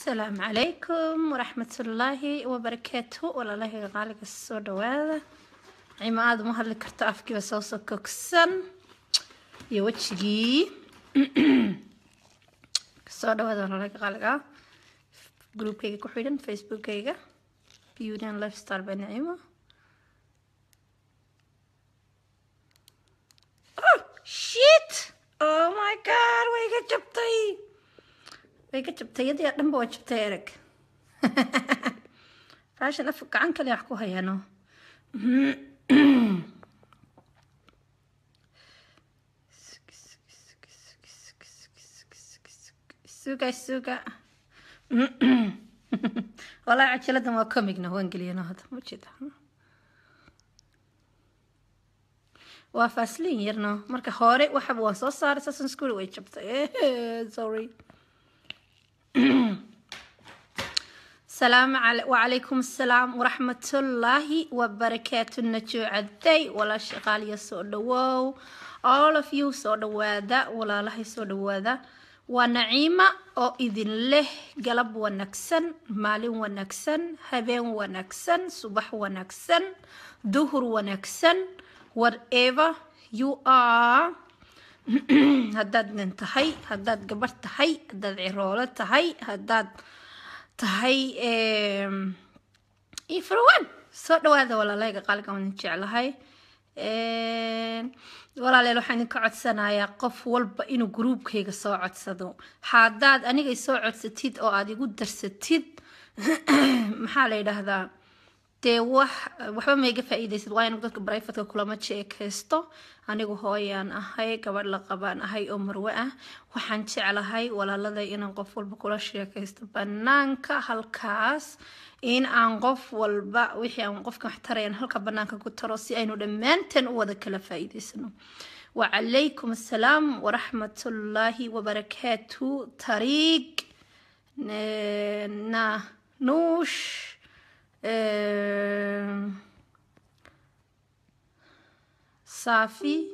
asalaamu calaykum waraxmatullaahi wabarakaatu walaalahayga qaaliga soo dhawaada cimo aada uma hadli karto afkiiba soo sokogsan iyo wejigii soo dhawaada walaalahayga qaaliga groupkayga ku xidhan facebookkayga beauty and lifestyle by nacimo oh shit oh my god way ga jabtay way ka jabtay yadii oo dhanba waa jabtay ereg fashion af gacan kale wax ku hayaano suga suga walaa cajiladan waa comigna waan geliyano hadda ma jeeda waa faslin yarno marka hore waxaba waan soo saaray saasan school way jabtay sorry السلام علي وعليكم السلام ورحمة الله وبركاته النجو عدي ولا شغال يسو دواو all of you سو دوادا ولا الله سو دوادا ونعيمة أو إذن له قلب ونكسن مال ونكسن هبين ونكسن صبح ونكسن ظهر ونكسن whatever you are haddaad nin tahay haddaad gabar tahay haddaad ciroolo tahay haddaad tahay ifrawan soo dhawaada walaalahayga qaaliga waan jeclahay walaaleel waxaan idinka codsanayaa qof walba inuu gruubkayga soo codsado haddaad anigay soo codsatid oo aada igu darsatid maxaa la yidhaahdaa dee wax waxba maiga faa-iideysid waa inu dadka brifatka kulama jeekaysto anigu hooyaan ahay gabadh la qabaan ahay oo marwe ah waxaan jeclahay walaaladay inaan qof walba kula sheekaysto banaanka halkaas in aan qof walba wixii aan qofka wax tarayan halka banaanka ku taro si aynu dhammaanteen u wada kala faa-iideysano wacalaykum assalaam waraxmatullaahi wabarakaatu tariiq na nuush safi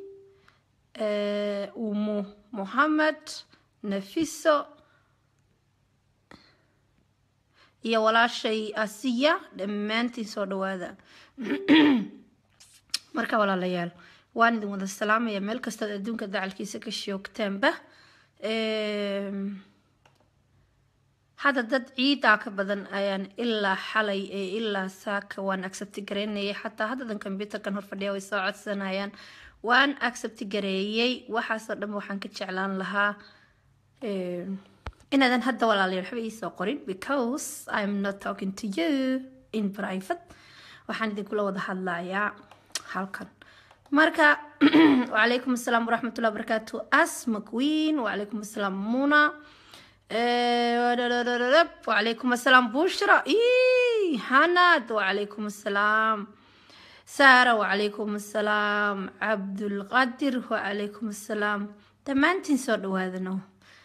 umu mohamed nafiso iyo walaashay asiya dhammaantiin soo dhawaada marka walaalayaal waan idin wada salaamaya meel kastood adduunka dacalkiisa ka shoogtaanba hadda dad ciidaa ka badan ayaan ilaa xalay ee ilaa saaka waan accepti gareynayay xataa haddadan combyuterkan horfadhiya way soo codsanayaan waan accepti gareeyey waxaasoo dhan waxaan ka jeclaan lahaa inaadan hadda walaalayaal waxba iisoo qorin because i'm not talking to you in private waxaan idinkula wada hadlayaa halkan marka wacalaykum assalaam waraxmatullahi wabarakaatu asma queen wacalaykum assalaam muna وعليكم السلام بشرى إيه حناد وعليكم السلام سارة وعليكم السلام عبد القادر وعليكم السلام دمانتين سود هذا نو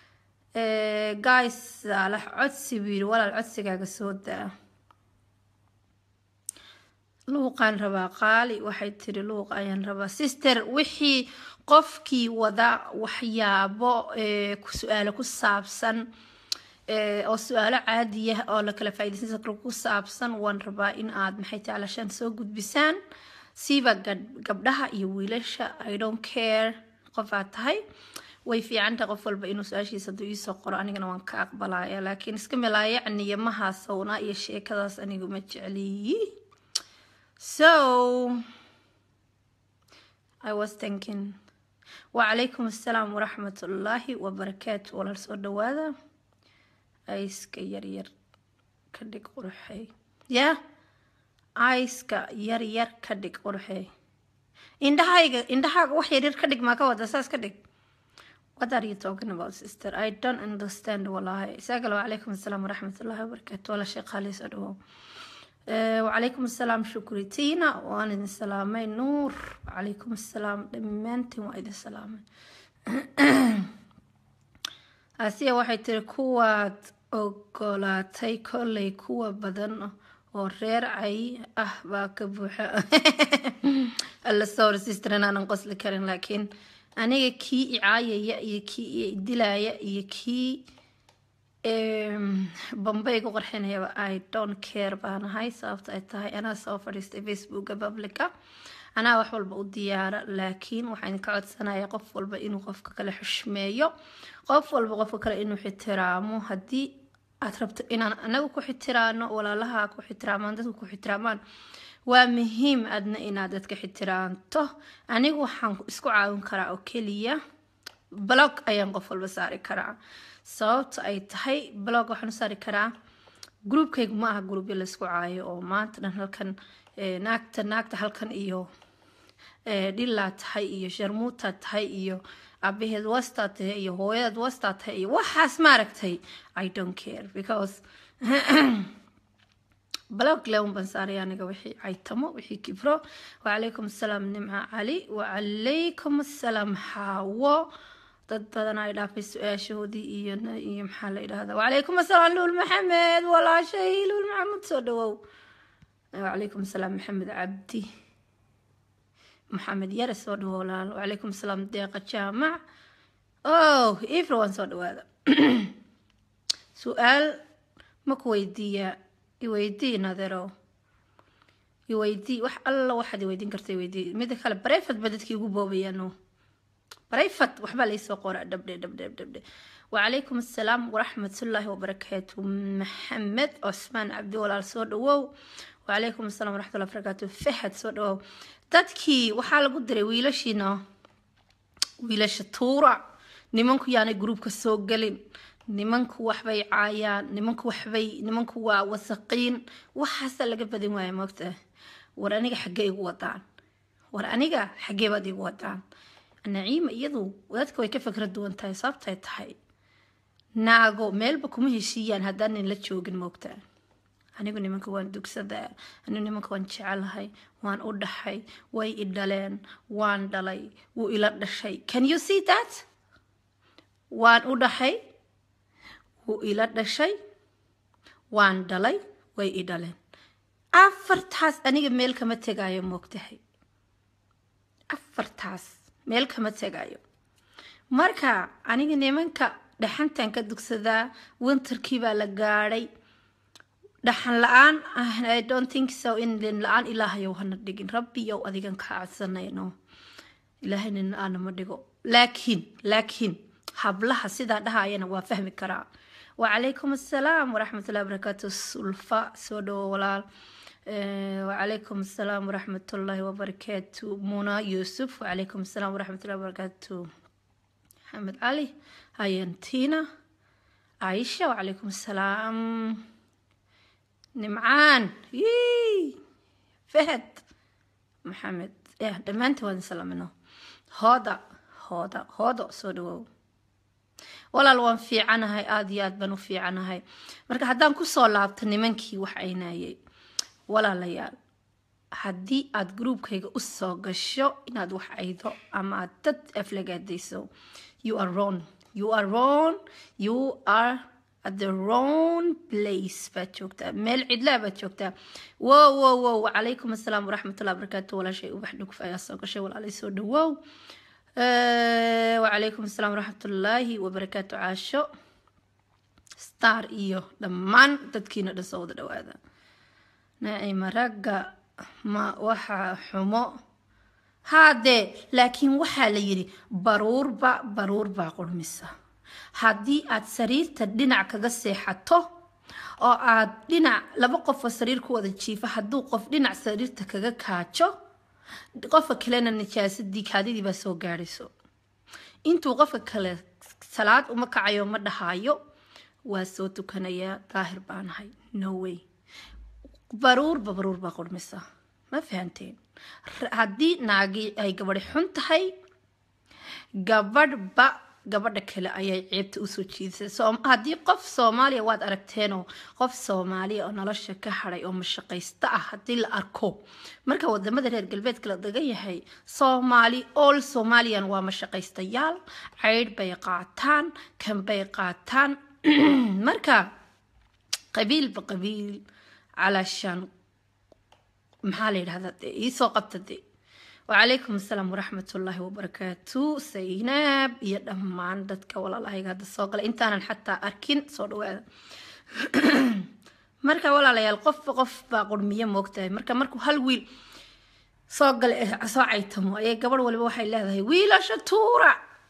جايس على عدسي بير ولا العدسي قاعد سود luuqaan rabaa qaali waxay tiri luuq ayaan rabaa sister wixii qofkii wada waxyaabo su-aalo ku saabsan oo su-aalo caadiya oo la kala faaideysan ku saabsan waan rabaa in aad maxay tahay alashaan soo gudbisaan siiba gabdhaha iyo wiilasha i don't care qof aad tahay way fiicanta qof walba inuu su-aashiisa haduu iisoo qoro anigana waan ka aqbalaya laakiin iska milaayacniyo mahaasowna iyo sheekadaas anigu ma jecliyi So I was thinking وعليكم السلام ورحمة الله وبركاته ولا soo dhawaada ayska yaryar ka dhig qurxey ya ayska yaryar ka dhig qurxey indhahayga indhahaaga wax yaryar ka dhig maa ka wada saas ka dhig What are you talking about, sister? I don't understand wallahi. Isagala وعليكم السلام ورحمة الله وبركاته ولا شيء خالص أدوه وعليكم السلام شكري تينا وانا idin salaamay nuur وعليكم السلام dhammaantiin waa idin salaamay asiya waxay tiri kuwaad ogolaatay kolley kuwa badan oo reer cay ah baa ka buuxa alla sawir sister inaanan qosli karin laakiin aniga kii icaayaya iyo kii idilaya iyo kii bambay gu qarxinayaba i don't care baan ahay sababta ay tahay anaa soo fadhiistay facebooka publica anaa wax walba u diyaara laakiin waxaan ka codsanaya qof walba inuu qofka kale xushmeeyo qof walba qofka kale inuu xitiraamo haddii aad rabto inaan anaga ku xitiraano walaalaha ku xitiramaan dadka ku xitiramaan waa muhiim adna inaad dadka xitiraanto anigu waxaan isku caawin karaa oo keliya blog ayaan qof walba saari karaa sababta ay tahay blog waxaan u saari karaa groupkaygu ma aha groupya laysku caayo oo maanta dhan halkan naagta naagta halkan iyo dhilaa tahay iyo sharmuutaa tahay iyo abaheed wastaa tahay iyo hooyadeed wastaa tahay iyo waxaas maaragtay i don't care because blog lewn baan saaray aniga wixii caytamo wixii kibro wacalaykum assalaam nimca cali wacalaykum assalaam xaawo dad badan ay dhaafay su-aashoodii iyo iyo maxaa la yidhahdaa wacalaykum assalaam luul maxamed walaashay luul maxamed soo dhawow wacalaykum assalaam maxamed cabdi maxamed yare soo dhawow walaal wacalaykum assalaam deeqa jaamac oh everyone soo dhawaada su-aal ma ku weydiiyaa iweydii naderow iweydii wax alla waxaad iweydiin karta iweydii mida kale barefad ba dadkii ugu boobayaano barefad waxbaa laysoo qora dhabdhe dhabdhe dhabdhe wacalaykum assalaam waraxmatullaahi wabarakaatu maxamed cusmaan cabdi walaal soo dhawow wacalaykum assalaam waraxmatullahi wabarakaatu fahad soo dhawow dadkii waxaa lagu diray wiilashiina wiilasha tuura nimanku yaanay gruubka soo gelin nimanku waxbay caayaan nimanku waxbay nimanku waa wasaqiin waxaasaa laga badin waaya moogta war aniga xaggee igu wadaan war aniga xaggee baad igu wadaan naciima iyadu dadka way ka fikra duwan tahay sababtay tahay naago meelba kuma heshiiyaan haddaan nin la joogin moogta anigu nimanka waan dugsadaa anigu nimanka waan jecelahay waan u dhaxay way i dhaleen waan dhalay wuu ila dhashay can you see that waan u dhaxay wuu ila dhashay waan dhalay way i dhaleen afartaas aniga meel kama tegaayo moogtahay afartaas meel kama tegayo marka aniga nimanka dhaxantan ka dugsadaa winterkii baa la gaadhay dhaxan la-aan i don't think so in lin la-aan ilaahayow hana dhigin rabbiyow adigan kaa codsanayno ilaahay nin la-aana ma dhigo laakiin laakiin hablaha sidaa dhahayana waa fahmi karaa wacalaykum assalaam waraxmatullahi wabarakaatu sulfa soo dhawo walaal wacalaykum assalaam waraxmatullaahi wabarakaatu muna yuusuf wacalaykum assalaam waraxmatullahi wabarakaatu maxamed cali hayantina caisha wacalaykum assalaam nimcaan fahad maxamed ya dhammaantiin waan salaamino hooda hooda hoodo soo dhawow walaal waan fiicanahay aada iyo aad baan u fiicanahay marka haddaan kusoo laabto nimankii wax aynayay walaalayaal haddii aad groupkayga usoo gasho inaad wax aydo ama aad dad aflagaadayso you are wrong you are wrong you are at the wrong place baad joogtaa meel cidlaa baad joogtaa wow wow wow wacalaykum assalaam waraxmatullahi wabarakaatu walaashay ubax dhuguf ayaa soo gashay walaalay soo dhawow wacalaykum assalaam waraxmatullaahi wabarakaatu caasho star iyo dhammaan dadkiina dhan soo wada dhawaada naacima ragga ma waxaa xumo haadee laakiin waxaa la yidhi baruurba baruur baa qurmisa haddii aad sariirta dhinac kaga seexato oo aad dhinac laba qofoo sariir ku wada jiifa hadduu qof dhinac sariirta kaga kaajo qofka kalena najaasadii kaadidii baa soo gaadhayso intuu qofka kale salaad uma kacayo ma dhahayo waa soo tukanayaa daahir baanahay no way baruurba baruur baa qurmisa ma fahanteen haddii naagii ay gabadhi xun tahay gabadhba gabadha kale ayay ceebta usoo jiidisay haddii qof soomaaliya waad aragteenoo qof soomaaliya oo nolosha ka hadhay oo mashaqaysta ah haddii la arko marka wadamada reer galbeedka la dagan yahay soomaali all somalian waa mashaqaystayaal ceydh bay qaataan kan bay qaataan marka qabiilba qabiil calaashaan maxaa la yidhahdaa dee iisoo qabta dee wacalaykum asalaam waraxmatullaahi wabarakaatu saynaab iyo dhammaan dadka walaalahayga hadda soo galay intaanan xataa arkin soo dhawaada marka walaalayaal qofba qof baa qurmiyo moogtahay marka markuu hal wiil soo gala soo caytamo ayay gabadh waliba waxay leedahay wiilasha tuura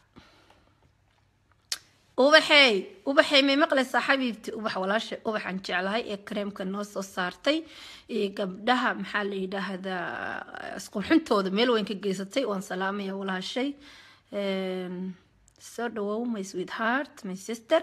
ubaxey ubaxey may maqlaysaa xabiibti ubax walaasha ubaxaan jeclahay ee kareemka noo soo saartay ee gabdhaha maxaa la yidhaahdaa isqurxintooda meel weyn ka geysatay waan salaamaya walaashay soo dhawow my sweet heart my sister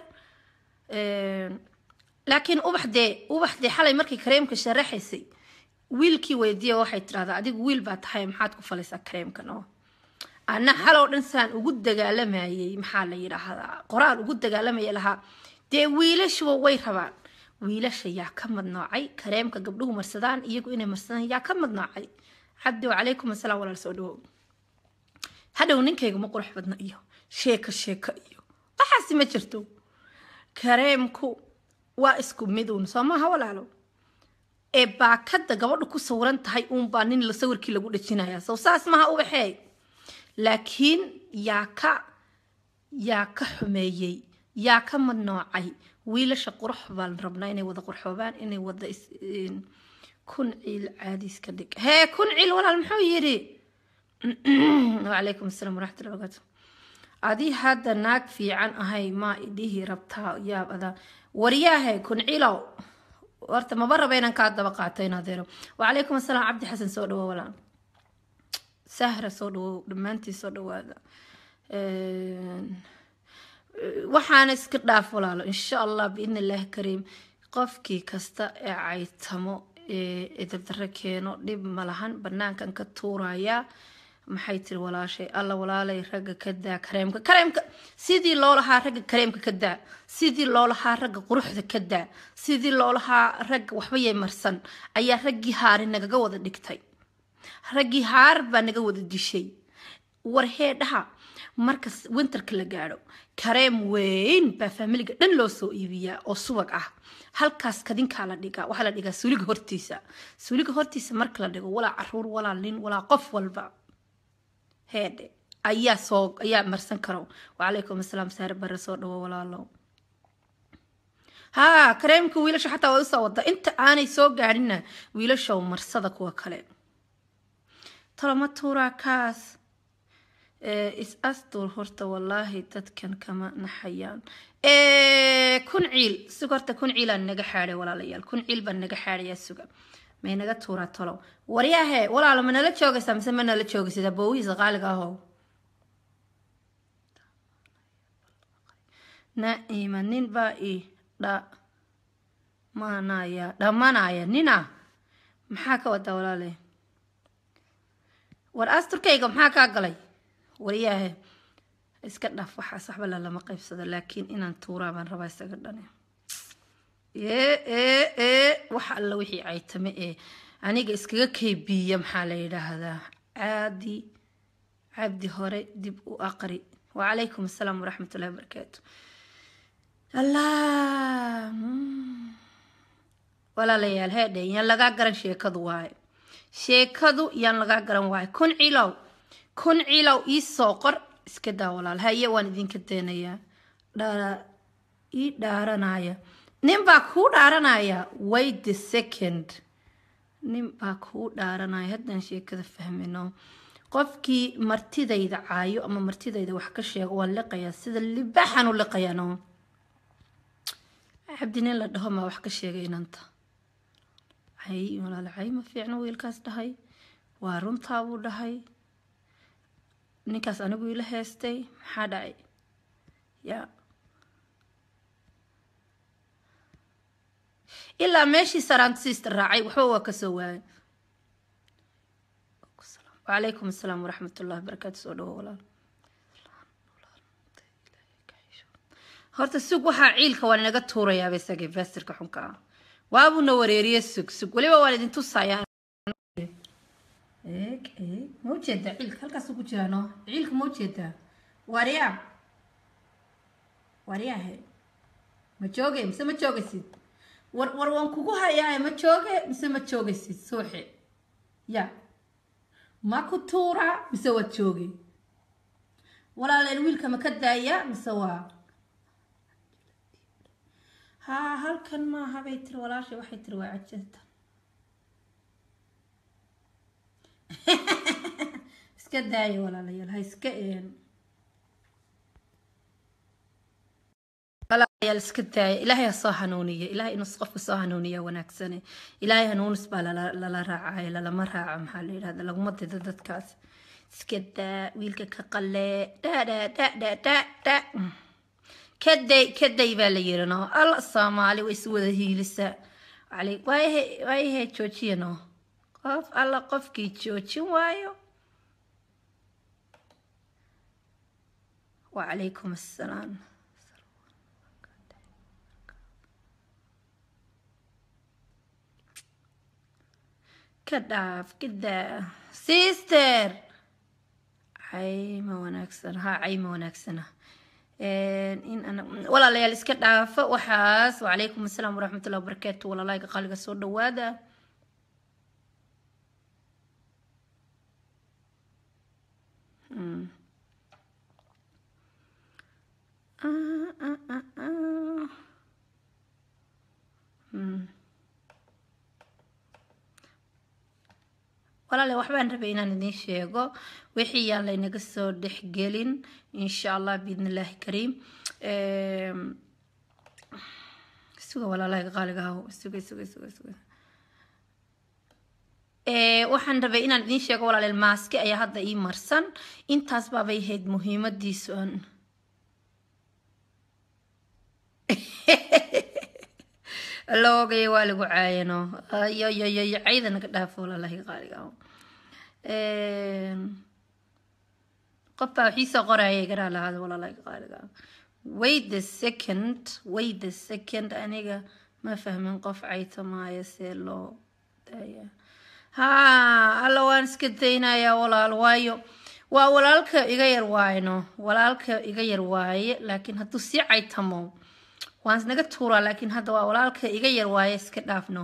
laakiin ubax dee ubax dee xalay markay kareemka sharaxaysay wiilkii weydiiya waxay tidhahdaa adigu wiil baa tahay maxaad ku falaysaa kareemkan oo ana xalow dhan saan ugu dagaalamayay maxaa la yidhaahdaa qoraal ugu dagaalamaya lahaa dee wiilashuba way rabaan wiilasha yaa ka madnoocay kareemka gabdhuhu marsadaan iyagu inay marsadaan yaa ka madnoocay cabdi wacalaykum asalaam walaal soo dhawow hadhow ninkayga ma qurux badna iyo sheeko sheeko iyo waxaasi ma jirto kareemku waa isku miduun soo maaha walaalo ee baakada gabadhu ku sawiran tahay uunbaa nin la sawirkii lagu dhajinaya sow saas maha ubaxeey laakiin yaa ka yaa ka xumeeyey yaa ka madnoocay wiilasha qurux baan rabnaa inay wada qurxoobaan inay wada kun ciil caadiis ka dhig hee kun ciil walaal muxuu yidhi wacalaykum asalaam waraxmatullahi barakaatu adii hadda naag fiican ahay maa idhihi rabtaa yaab adaa waryaahe kun ciilow horta maba raba inaan kaa daba qaato inadeero wacalaykum asalaam cabdi xasan soo dhawo walaal sahra soo dhawow dhammaantii soo dhawaada waxaana iska dhaaf walaalo insha allah biidn illaahi kariim qofkii kasta ee caytamo ee edabdaro keeno dhib ma lahan banaankan ka tuurayaa maxay tiri walaashay alla walaalay ragga ka daa kareemka kareemka sidii loo lahaa ragga kareemka ka daa sidii loo lahaa ragga quruxda ka daa sidii loo lahaa ragga waxba yay marsan ayaa raggii haari nagaga wada dhigtay raggii haar baa naga wada dishay war heedhaha marka winterka la gaadho kareem weyn baa faamiliga dhan loo soo iibiyaa oo subag ah halkaas kadinkaa la dhigaa waxaa la dhigaa suuliga hortiisa suuliga hortiisa marka la dhigo walaa caruur walaa nin walaa qof walba heedhe ayaa soo ayaa marsan karo wacalaykum asalaam saare bare soo dhawo walaalo haa kareemka wiilasha xataa waa usoo wada inta aanay soo gaadhina wiilashow marsada kuwa kale toloma tuuraa kaas is astur horta wallaahi dadkan kama naxayaan kun ciil sug horta kun ciilaan naga xaadhay walaalayaal kun ciil baan naga xaadhayaa suga may naga tuuraa tolow waryaahe walaalo ma nala joogaysaa mise ma nala joogaysid aboowihiisa qaaliga ahow naima nin baa i dhamanaya dhamanaya nina maxaa ka wadaa walaale war asturkayga maxaa kaa galay waryaahe iska dhaaf waxaas waxba lalama qaybsado laakiin inaan tuuraa baan rabaa isaga dhane ee ee ee wax alla wixii caytame ee aniga iskaga kaybiya maxaa la yidhaahdaa caadi cabdi hore dib u aqri wacalaykum asalaam waraxmat ullahi wabarakaatu allah walaalayaal heedhe yaan lagaa garan sheekadu waaye sheekadu yaan lagaa garan waaye kun cilow kun cilow iisoo qor iska daa walaal haye waan idinka deenayaa ii dhaaranaya nin baa kuu dhaaranaya wait the second nin baa kuu dhaaranaya haddaan sheekada fahmino qofkii martidayda caayo ama martidayda wax ka sheego waan liqayaa sida libaxan u liqayano cabdi nin la dhaho maa wax ka sheegay inanta cay walaal cay ma fiicno wiilkaas dhahay waa runtaa buu dhahay ninkaas anigu ila heestay maxaa dhacay yaa ilaa meeshii saraantisiista raacay waxba waa kasoo waayay wacalaykum asalaam waraxmat ullahi barakaatu soo dhawo walaal horta sug waxaa ciilka waan inaga tuurayaaba isaga investorka xunka ah waabuuna wareeriye sug sug weliba waan idin tusayaa eeg eeg ma ujeedaa ciilka halkaasuu ku jiraa no ciilka ma ujeedaa waaryaa waaryaahe ma jooge mise ma joogaysid war war waan kugu hayaa ma jooge mise ma joogaysid suuxe ya ma ku tuuraa mise waad joogay walaaleen wiilka ma ka daaya mise waa haa halkan maaha bay tiri walaashay waxay tiri waa cajanta iska daaya walaalayaal ha iska een walaalayaal iska daaya ilaahay ha soo hanuuniya ilaahay inuu qofka soo hanuuniya wanaagsane ilaahay hanuunis baa lala lala raacaya lalama raaco maxaa la yidhahda laguma dido dadkaas iska daa wiilka ka qalee dha dha dha dha dha dha kaday kaday baa la yiri no alla soomaali way isu wada hiilisaa ali waayahe waayahe joojiya no qof alla qofkii joojin waayo wacalaykum assalaam ka dhaaf kadaa sister cayma wanaagsan ha cayma wanaagsana in ana walaalayaal iska dhaafa waxaas wacalaykum assalaam waraxmatullahi wabarakaatu walaalahayga qaaliga soo dhawaada walaale waxbaan rabay inaan idiin sheego wixii yaan laynaga soo dhexgelin insha allah biidn illaahi kariim suga walaalaha qaaliga haw suga suga suga suga waxaan rabay inaan idiin sheego walaaleel maaski ayaa hadda ii marsan intaas baabay ahayd muhiimadiisu aan loogay waa lagu caayano yoyoyoyo cayda naga dhaafo walaalahi qaaliga qof baa waxiisoo qoraya garaa lahaada walaalahi qaaliga wait the second wait the second aniga ma fahmin qof cayta maayo see loo daaya haa alla waan iska daynayaa walaal waayo waa walaalka iga yar waayno walaalka iga yar waaye laakiin hadduu sii caytamo waan isnaga tuuraa laakiin hadda waa walaalka iga yar waaye iska dhaafno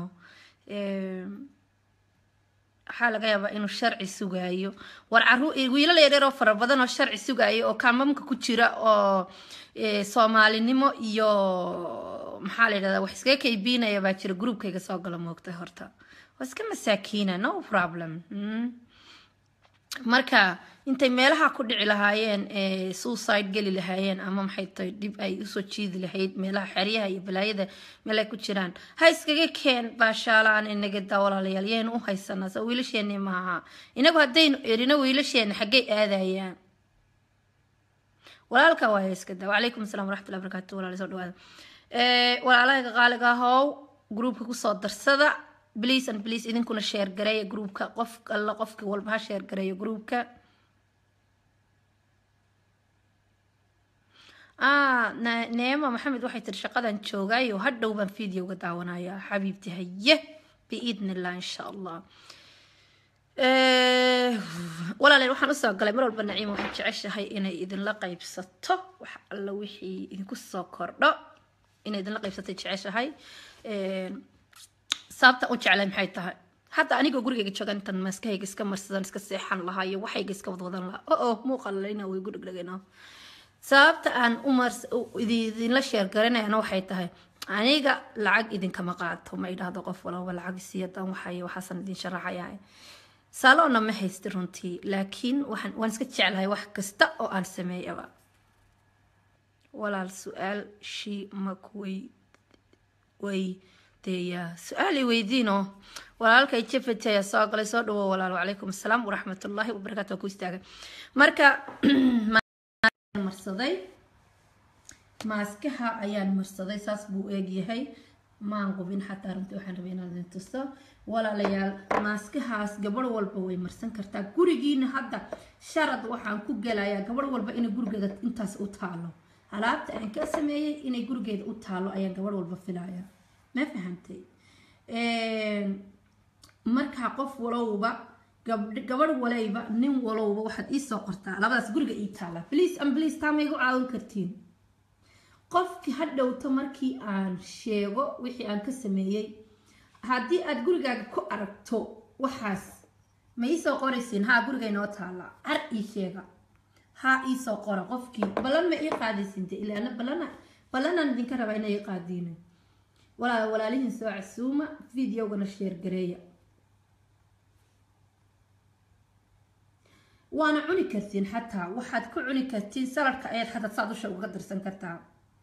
waxaa laga yaabaa inuu sharci sugaayo war caru wiilal yaryar oo fara badan oo sharci sugaayo oo kaamamka ku jira oo soomaalinimo iyo maxaa la yidhahdaa wax iskaga kaybiinaya baa jira groupkayga soo gala moogtay horta waa iska masaakiina no problem marka intay meelaha ku dhici lahaayeen suicide geli lahaayeen ama maxay tahay dhib ay usoo jiidi lahayd meelaha xeryaha iyo balaayada meel ay ku jiraan ha iskaga keen baashaalaan inaga daa walaalayaal yaynu u haysanaa soo wiilasheeni maaha inagu haddaynu erino wiilasheena xaggay aadayaan walaalka waaya iska daa wacalaykum asalaam waraxmatullahi barakaatu walaala soo dhawaada walaalaha qaaliga ahow groupka kusoo darsada please and please idinkuna sheer gareeya groupka qof alla qofki walba ha sheer gareeyo groupka ah neema maxamed waxay tiri shaqadan joogaayo hadhow baan videoga daawanayaa xabiibti haye biidn illah insha allah walaaleel waxaan usoo galay mar walba naciima waxay jeceshahay inay idinla qaybsato wax alla wixii idinku soo kordho inay idinla qaybsatay jeceshahay sababta u jeclay maxay tahay hadda anigoo gurigayga jooga intan maaskahayga iska marsadan iska seexan lahaa iyo waxayga iska wadwadan lahaa o o muuqalalina way gudhegdhegayna sababta aan umars idinla sheergaranayana waxay tahay aniga lacag idinkama qaato ma idhaahdo qof walaba lacag siyadan waxay waxaasan idin sharaxayaa saaloona ma haysti runtii laakiin waxaan waan iska jeclahay wax kasta oo aan sameeyaba walaal su-aal shii makuwey way deeyaa su-aal i weydiino walaalkay jefet ayaa soo galay soo dhawo walaal wacalaykum assalaam waraxmatullaahi wabarakaatu waa ku istaagay marka marsaday maaskaha ayaan marsaday saas buu eegyahay maan qubin xataa runtii waxaan rabay inaan idin tuso walaalayaal maaskahaas gabadh walba way marsan kartaa gurigiina hadda sharad waxaan ku gelayaa gabadh walba inay gurigeeda intaas u taalo alaabta aan ka sameeyey inay gurigeeda u taalo ayaan gabadh walba filaya ma fahamtay markaa qof walowba gabadh walayba nin walowba waxaad iisoo qortaa labadaas guriga ii taala bliis an bliis taa ma igu caawin kartiin qofkii ha dhowto markii aan sheego wixii aan ka sameeyey haddii aad gurigaaga ku aragto waxaas ma iisoo qoraysiin haa guriga inoo taalla har ii sheega haa iisoo qora qofkii ballan ma ii qaadaysiin de ilaana ballana ballanaan idinka rabaa inay ii qaadiina walaal walaalihiin soo casuuma videogana sheer gareeya waana cuni kartiin xataa waxaad ku cuni kartiin saladka ayaad xataa saa dusha uga darsan kartaa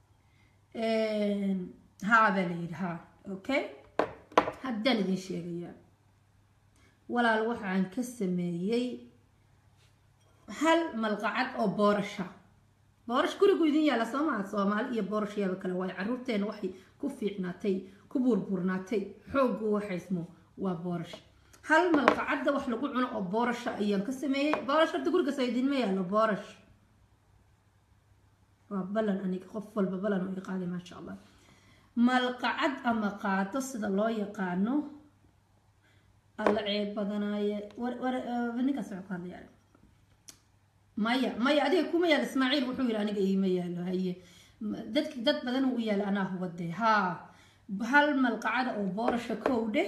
haa baa la yidhi haa okay haddaan idin sheegayaa walaal waxaan ka sameeyey hal malqacad oo boorasha boorash gurigu idin yaalla soo maha soomaali iyo boorash yaaba kale waayo caruurteena waxay ku fiicnaatay ku burburnaatay xooggu waxaysmo waa boorash hal malqacadda wax lagu cuno oo boorasha ayaan ka sameeyey boorash horta gurigaas idinma yaallo boorash waa balan aniga qof walba balan oo i qaaday maasha allah malqacad ama qaado sida loo yaqaano alla ceeb badanaaye ninkaas wuxuu ka hadlaya maya maya adiga kuma yaalo ismaaciil wuxuu yidhi aniga iima yaalo haye dad dad badan uu yaalo anaa hubade haa hal malqacada oo boorasha kow dheh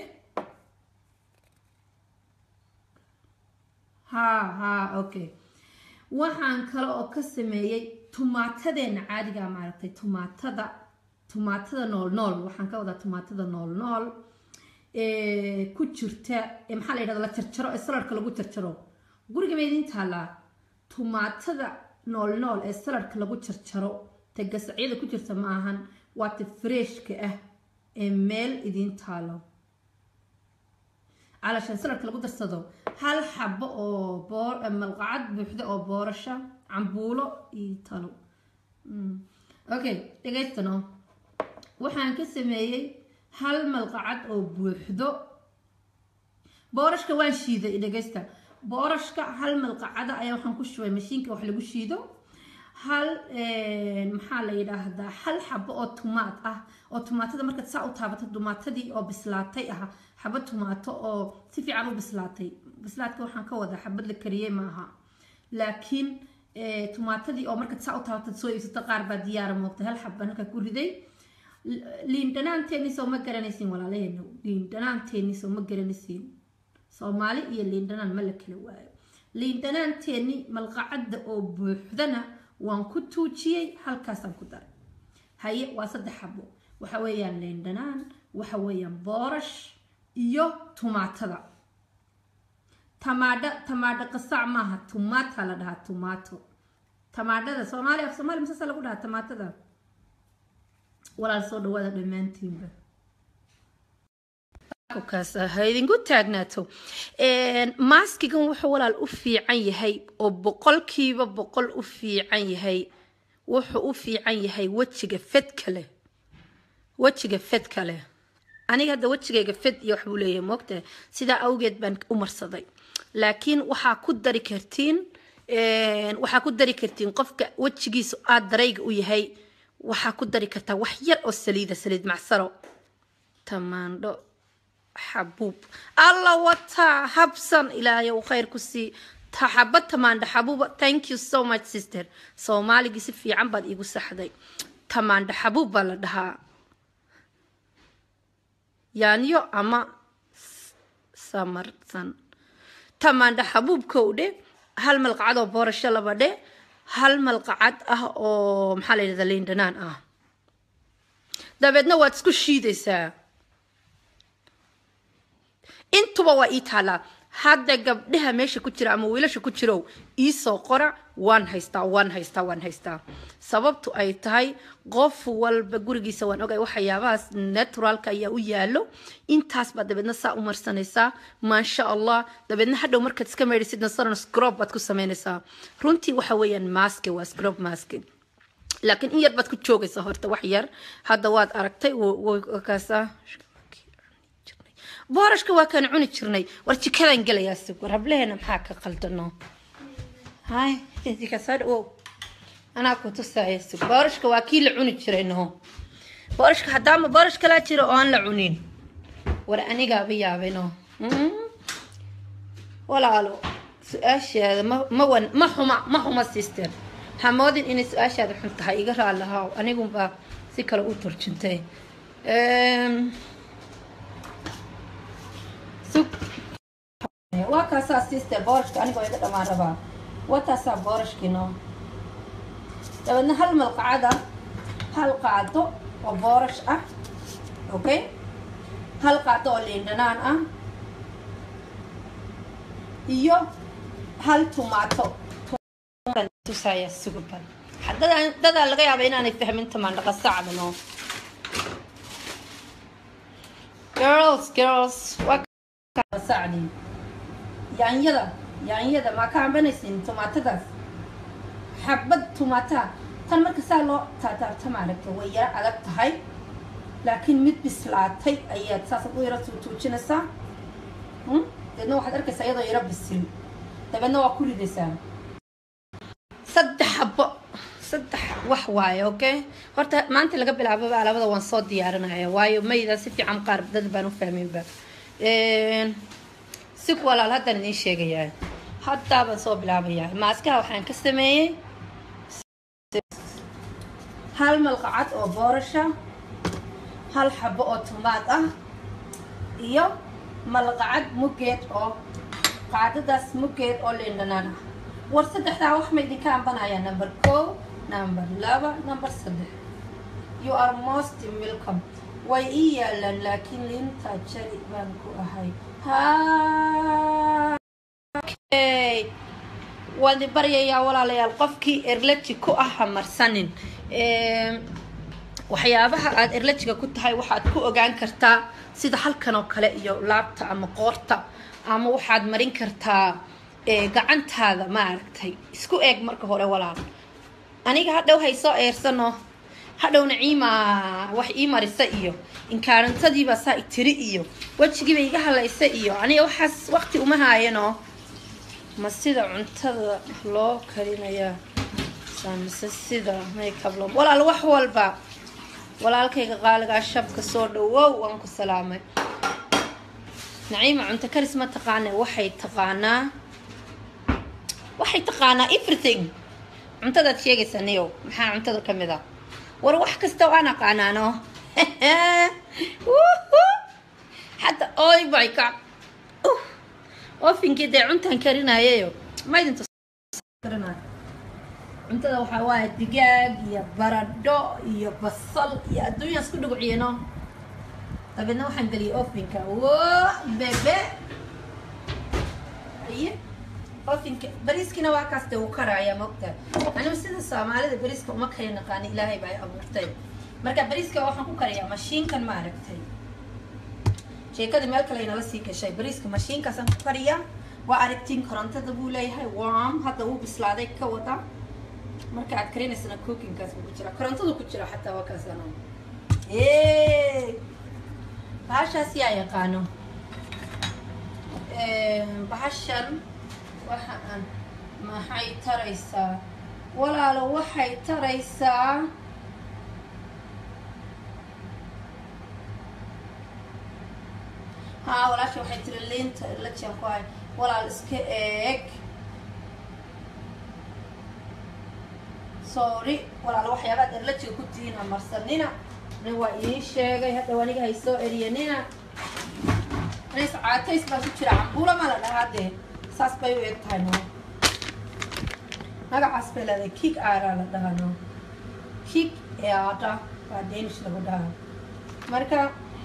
haa haa okay waxaan kale oo ka sameeyey tumaatadeena caadiga maaragtay tumaatada tumaatada nool nool waxaan ka wadaa tumaatada nool nool ku jirta maxaa la yidhahda la jarjaro ee saladhka lagu jarjaro guriga ma idiin taallaa tumaatada nool nool ee saladhka lagu jarjaro ta gasacyada ku jirta ma ahan waa ta freshka ah ee meel idiin taalo calashaan saladhka lagu darsado hal xabo oo malqacad buuxda oo boorasha cambuulo iyo talo okay dhegaystano waxaan ka sameeyey hal malqacad oo buuxdo boorashka waan shiiday dhegaysta boorashka hal malqacada ayaa waxaan ku shubay mashiinka wax lagu shiido hal maxaa la yidhaahdaa hal xabo oo tumaat ah oo tumaatada markaad saa u taabato tumaatadii oo bislaatay ah xabad tumaato oo si fiican u bislaatay bislaadka waxaan ka wadaa xabad la kariyey ma aha laakiin tumaatadii oo markaad saa u taabatad soo iibsato qaar baa diyaara moogtay hal xabban halka ku riday liin dhanaanteeni soo ma garanaysiin walaalaheena liin dhanaanteeni soo ma garanaysiin soomaali iyo liin dhanaan ma la kala waayo liin dhanaanteeni malqacadda oo buuxdana waan ku tuujiyey halkaasaan ku daray haye waa saddex xabo waxa weeyaan liin dhanaan waxa weeyaan boorash iyo tumaatada tamaadha tamaadho qasac maaha tumaata la dhahaa tumaato tamaadhada soomaali af soomaali misasa lagu dhahaa tamaatada walaal soo dhawaada dhammaantiinba ha idinku taagnaato maaskigan wuxuu walaal u fiican yahay oo boqolkiiba boqol u fiican yahay wuxuu u fiican yahay wejiga fedka leh wejiga fedka leh aniga hadda wejigayga fed iyo waxbuu leeyahay moogtahay sidaa awgeed baan u marsaday laakiin waxaa ku dari kartiin waxaa ku dari kartiin qofka wejigiisa aada darayga u yahay waxaa ku dari kartaa wax yar oo saliida saliid macsaro tamaandho xabuub alla wataa habsan ilaahay uu khayr ku sii xabad tamaandho xabuuba thank you so much sister soomaaligii si fiican baad iigu saxday tamaandho xabuub baa la dhahaa yaanyo ama samarsan tamaandho xabuubkow dhe hal malqacad oo boorasho laba dhe hal malqacad ah oo maxaa la yidhahda liin dhanaan ah dabeedna waad isku shiidaysaa intuba waa ii taalaa hadda gabdhaha meesha ku jira ama wiilasha ku jirow iisoo qora waan haystaa waan haystaa waan haystaa sababtu ay tahay qof walba gurigiisa waan ogay waxyaabahaas naturalka ayaa u yaalo intaas baad dabeedna saa u marsanaysaa maasha allah dabeedna hadhow markaad iska meydhisidna saran scrob baad ku samaynaysaa runtii waxa weeyaan maske waa scrob maske laakiin in yar baad ku joogaysaa horta wax yar hadda waad aragtay kaasa boorashka waa kaan cuni jirnay war jikadaan gelayaa sug war hableheena maxaa ka qaldano hay jikasoo anaa ku tusaya sug boorashka waa kii la cuni jiray no boorashka haddaama boorash kalaa jira oo aan la cunin war anigaaba yaabay no walaalo su-aashaada ma ma wan ma xuma ma xuma sister hamoodin inay su-aashaada xun tahay iga raalahaa anigunbaa si kale u turjintay waa waa kaasaa sister boorashka anigoo iga dhammaan rabaa wataasaa boorashkiino dabeedna hal malqacada hal qaado oo boorash ah okay hal qaado oo liindhanaan ah iyo hal tumaato tusaya suguban dadaa laga yaaba inaanay fahmin tamaandhaqa sacdano girls girls waa sacdi yaanyada yaanyada maa ka cambanaysin tumaatadaas xabad tumaata tan marka saa loo taataabta maaragta way yaro adag tahay laakiin mid bislaatay ayaad saasad u yaro tuutuujinaysaa deedna waxaad arkaysaa iyadoo yaro bisil dabeedna waa ku ridaysaa saddex xabo saddex wax waaye okay horta maanta laga bilaababa alabada waan soo diyaarinaya waayo mayda si fiican qaar dad baan u fahminba si walaal haddaan idiin sheegayaa haddaa baan soo bilaabayaa maaskaha waxaan ka sameeyey hal malqacad oo boorasha hal xabo oo tumaad ah iyo malqacad mugeed oo qaadadaas mugeed oo liindhanaan ah war saddexdaa wax ma idinka ambanaya number ko number laba number saddex you are most welcome way ii yaalaan laakiin liinta jari baan ku ahay okay waan i baryayaa walaalayaal qofkii erlaji ku ah hamarsanin waxyaabaha aada erlajiga ku tahay waxaad ku ogaan kartaa sida halkan oo kale iyo laabta ama qoorta ama waxaad marin kartaa gacantaada maaragtay isku eeg marka hore walaal aniga hadhow haysoo eersano hadhow naciima wax ii marisa iyo inkaarantadiibaa saa itiri iyo wejigiiba iga halaysa iyo aniga waxaas waqti uma haayano ma sida cuntada loo karinayaa samise sida makeup lo walaal wax walba walaalkayga qaaligaa shabka soo dhawow waan ku salaamay naciima cunto karis ma taqaana waxay taqaanaa waxay taqaanaa everything cuntadaad sheegaysa niyow maxaa cuntada ka mid a war wax kasta waan aqaanaano hadda oy my god ofinkii dee cuntaan karinayayo maydinta cuntada waxaa waaye digaag iyo baradho iyo basal iyo adduunyaan isku dhuguciyano dabeedna waxaan geliyay ofinka wo bebe aye ofinka bariiskina waa kaas dee uu karaya mogta anigu sida soomaalida bariiska uma kari naqaani ilaahay baa abuurtay marka bariiska waxaan ku kariyaa mashiinkan ma aragtay sheekadii meel kale inala sii gashay bariiska mashiinkaasaan ku kariyaa waa aragtiin korontada buu leeyahay warm hadda wuu bislaaday ka wada marka aad karinaysana cookingkaas buu ku jira korontadu ku jira xataa waa kaasana bahashaas yaa yaqaano bahashan waxaan maxay taraysaa walaalo waxay taraysaa haa walaasha waxay tiri liinta la jankuhay walaal iska eeg sorry walaalo waxyaabaad erlajiga ku tihiin hamarsanina nin waa idiin sheegay haddaw aniga hay soo eriyanina anays caatays baa ku jira cambuula ma la dhahaa dee saas bay u eg tahay no magacaas bay leedahay kig aaraa la dhahaa no kig eada waa danish lagu dhahaa marka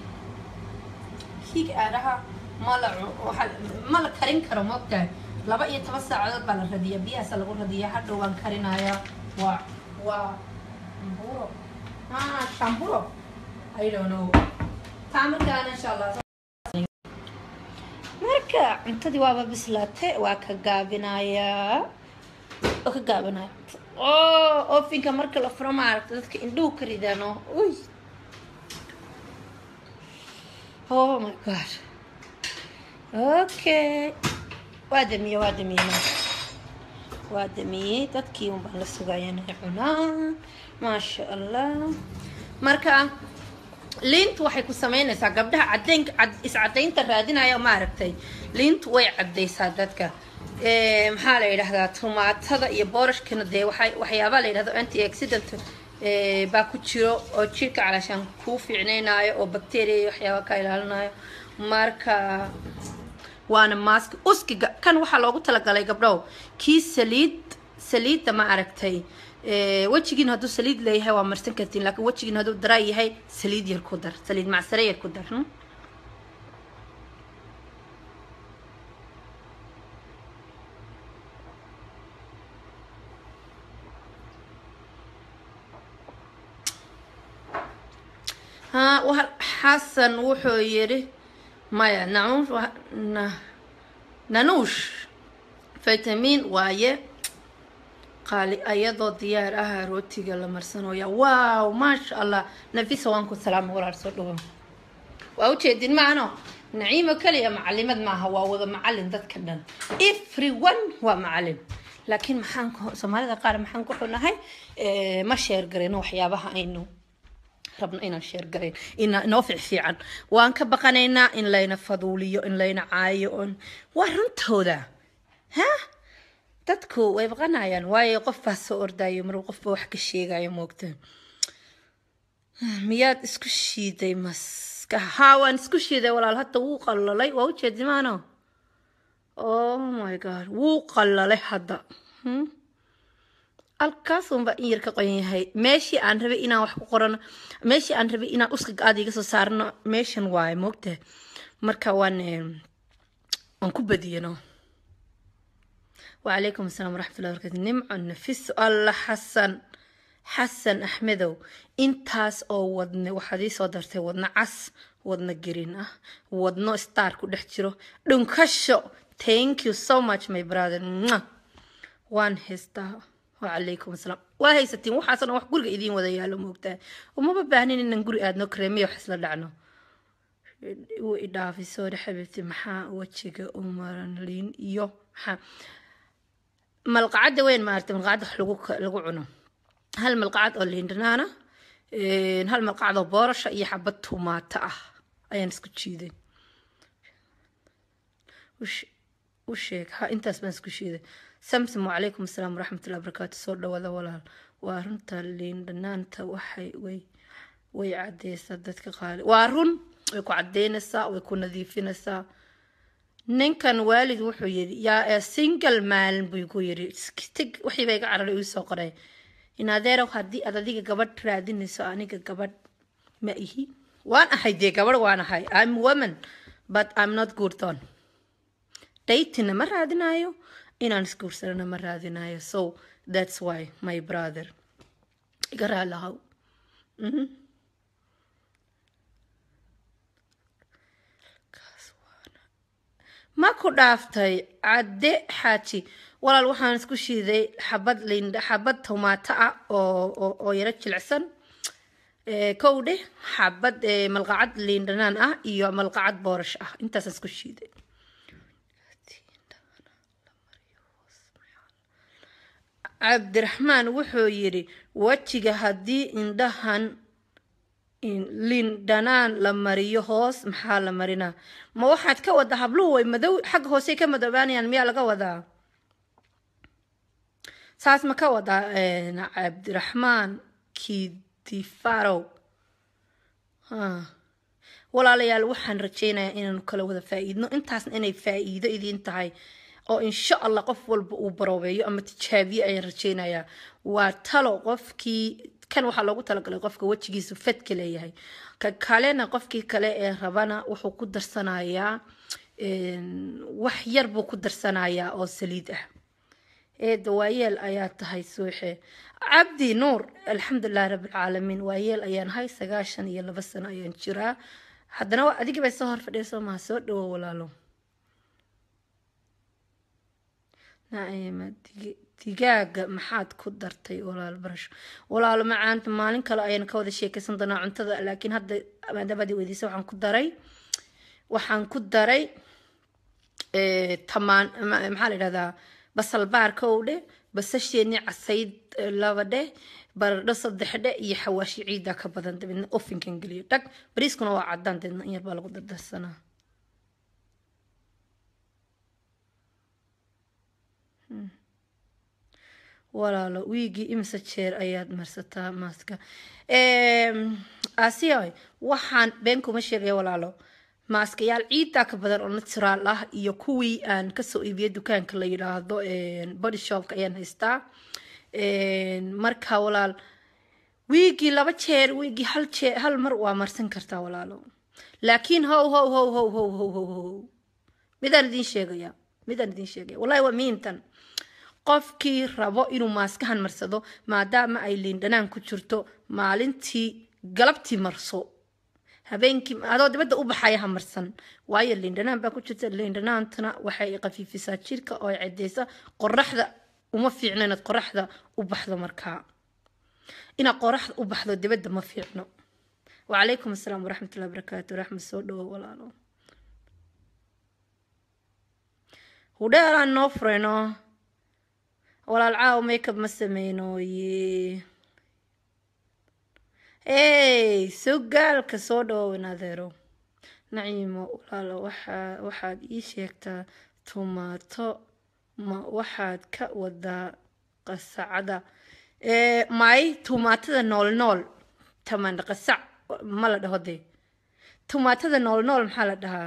kig aadaha ma la ma la karin karo mogtahay laba iyo toban saacadood baa la radiya biyahaasa lagu radiya hadhow waan karinayaa waa waa amburo ah shamburo i don't know taa markaana insha allah marka cuntadii waaba bislaate waa ka gaabinayaa waa ka gaabinaya o ofinka marka la furo maaragta dadka indhuhu ka ridaano uy oh my god okay waa damiyey waa damiyey waa damiyey dadkii un baan la sugaya inay cunaan maasha allah marka liintu waxay ku samaynaysaa gabdhaha cadeyn iscadaynta raadinaya maaragtay liintu way cadaysaa dadka maxaa la yidhahdaa tumaatada iyo boorashkana dee waay waxyaabaa la yidhahdo anti accident baa ku jiro oo jirka calaashaan kuu fiicnaynaayo oo bacteria iyo waxyaaba ka ilaalinayo marka waana maaski uskiga kan waxaa loogu talagalay gabdhow kii saliid saliidda ma aragtay wejigiin hadduu saliid leeyahay waa marsan kartiin laakiin wejigiin hadduu daraa yahay saliid yar ku dar saliid macsare yar ku dar xasan wuxuu yidhi maya nanuush fitamiin waaye qaali ayadoo diyaar ah rootiga la marsanooya wow maasha allah nafisa waan ku salaama walaal soo dhawo waa ujeedin maano naciimo keliya macalimad maaha waa wada macalin dadka dhan everyone waa macalin laakiin maxaan soomaalida qaar maxaan ku xunahay ma sheer garayno waxyaabaha aynu rabno inaan sheergarayn inoo fiicfiican waan ka baqanaynaa in layna faduuliyo in layna caayo on waa runtooda ha dadku way baqanayaan waayo qof baa soo ordayo mar qofba wax ka sheegayo moogta miyaad isku shiiday maska haa waan isku shiiday walaal hadda wuu qallalay waa ujeedimaano oh my god wuu qallalay hadda halkaasunbaa in yar ka qoyan yahay meeshii aan rabay inaan wax ku qorano meeshii aan rabay inaan uskiga aada iga soo saarno meeshan waaye moogtahay marka waan waan ku badiyano wacalaykum asalaam waraxmatullahi barakatu nimco nafiso alla xasan xasan axmedow intaas oo wadne waxaad ii soo dartay wadno cas wadno green ah wadno star ku dhex jiro dhunkasho thank you so much my brother waan haystaa wacalaykum asalaam waa haysatiin waxaasna wax guriga idiin wada yaalo moogtaa umaba baahnin inaan guri aadno kareemiya wax isla dhacno wuu idhaafay soore xabiibti maxaa wejiga u maran liin iyo maxaa malqacadda weyn maaragtay malqacadda wax lagu lagu cuno hal malqacad oo liin dhanaana hal malqacad oo boorasha iyo xabad tumaata ah ayaan isku jiiday u sheeg ha intaas baan isku shiiday samsom wacalaykum asalaam waraxmatullahi barakaatu soo dhawaada walaal waa runta liin dhanaanta waxay way way cadeysaa dadka qaali waa run way ku cadeynaysaa way ku nadiifinaysaa ninkan waalid wuxuu yidhi yaa single maalin buu ku yidhi tig wixiiba iga cararay uu soo qoray in adeerow haddii aad adiga gabadh raadinayso aniga gabadh ma ihi waan ahay dee gabadh waan ahay i'm woman but i'm not good on datina ma raadinayo inaan isguursanana ma raadinayo so that's why my brother iga raalahow ma ku dhaaftay cadde xaaji walaal waxaan isku shiiday xabad lind xabad tomaato ah oo oo yaro jilicsan kow dheh xabad malqacad liin dhanaan ah iyo malqacad boorash ah intaasaan isku shiiday cabdiraxmaan wuxuu yidhi wejiga haddii indhahan liin dhanaan la mariyo hoos maxaa la marinaa ma waxaad ka wadaa habluhu way madow xagga hoosey ka madoobaanayaan miyaa laga wadaa saas ma ka wadaa cabdiraxmaan kidifarow walaalayaal waxaan rajeynayaa inaanu kala wada faa-iidno intaasna inay faa-iido idiin tahay oo insha allah qof walba uu baroobeeyo ama tijaabiye ayaan rajeynayaa waa talo qofkii kan waxaa loogu talagalay qofka wejigiisu fadka leeyahay ka kalena qofkii kale ee rabana wuxuu ku darsanayaa wax yar buu ku darsanayaa oo saliid ah eeda waayeel ayaa tahay suuxe cabdi nuur alxamdulilahi rabbilcaalamiin waayeel ayaan hay sagaashan iyo laba sano ayaan jiraa haddana adigi bay soo hor fadhiya maha soo dhawo walaalo naciima digaaga maxaad ku dartay walaal barasho walaalo macaanta maalin kale ayaan ka wada sheekeysan doonaa cuntada laakiin hadda maadaamaad weydiisa waxaan ku daray waxaan ku daray tamaan maxaa la yidhahdaa basal baarka ow dheh basasheeni casayd laba dheh baradho saddex dheh iyo xawaashi ciida ka badan dabeedna ofinkan geliyo dhag bariiskuna waa cadaan dabeedna in yar baa lagu dardarsanaa walaalo wiigii imse jeer ayaad marsataa maaska asiyoy waxaan been kuma sheegaya walaalo maaskayaal ciiddaa ka badan oo natural ah iyo kuwii aan kasoo iibiyay dukaanka la yidhaahdo body shopka ayaan haystaa marka walaal wiigii laba jeer wiigii hal jeer hal mar waa marsan kartaa walaalo laakiin how how how how how how how how midaan idiin sheegaya midaan idiin sheegaya wallahi waa muhiimtan qofkii rabo inuu maaskahan marsado maadaama ay liindhanaan ku jirto maalintii galabtii marso habeenkii adoo dibadda u baxaya ha marsan waayo liindhanaan baa ku jirta liindhanaantana waxay qafiifisaa jirka oo ay cadeysa qoraxda uma fiicno inaad qoraxda u baxdo markaa inaad qoraxda u baxdo dibadda ma fiicno wacalaykum assalaam waraxmatullahi wabarakaatu raxmed soo dhawo walaalo hudheelaan noo furayno walaal caaw makeup ma sameynooye hey sogaalka soo dhawowen adeero naciimo walaalo waxaa waxaad ii sheegtaa tumaato ma waxaad ka wadaa qasacada may tumaatada nool nool tamaandha qasac ma la dhaho dee tumaatada nool nool maxaa la dhahaa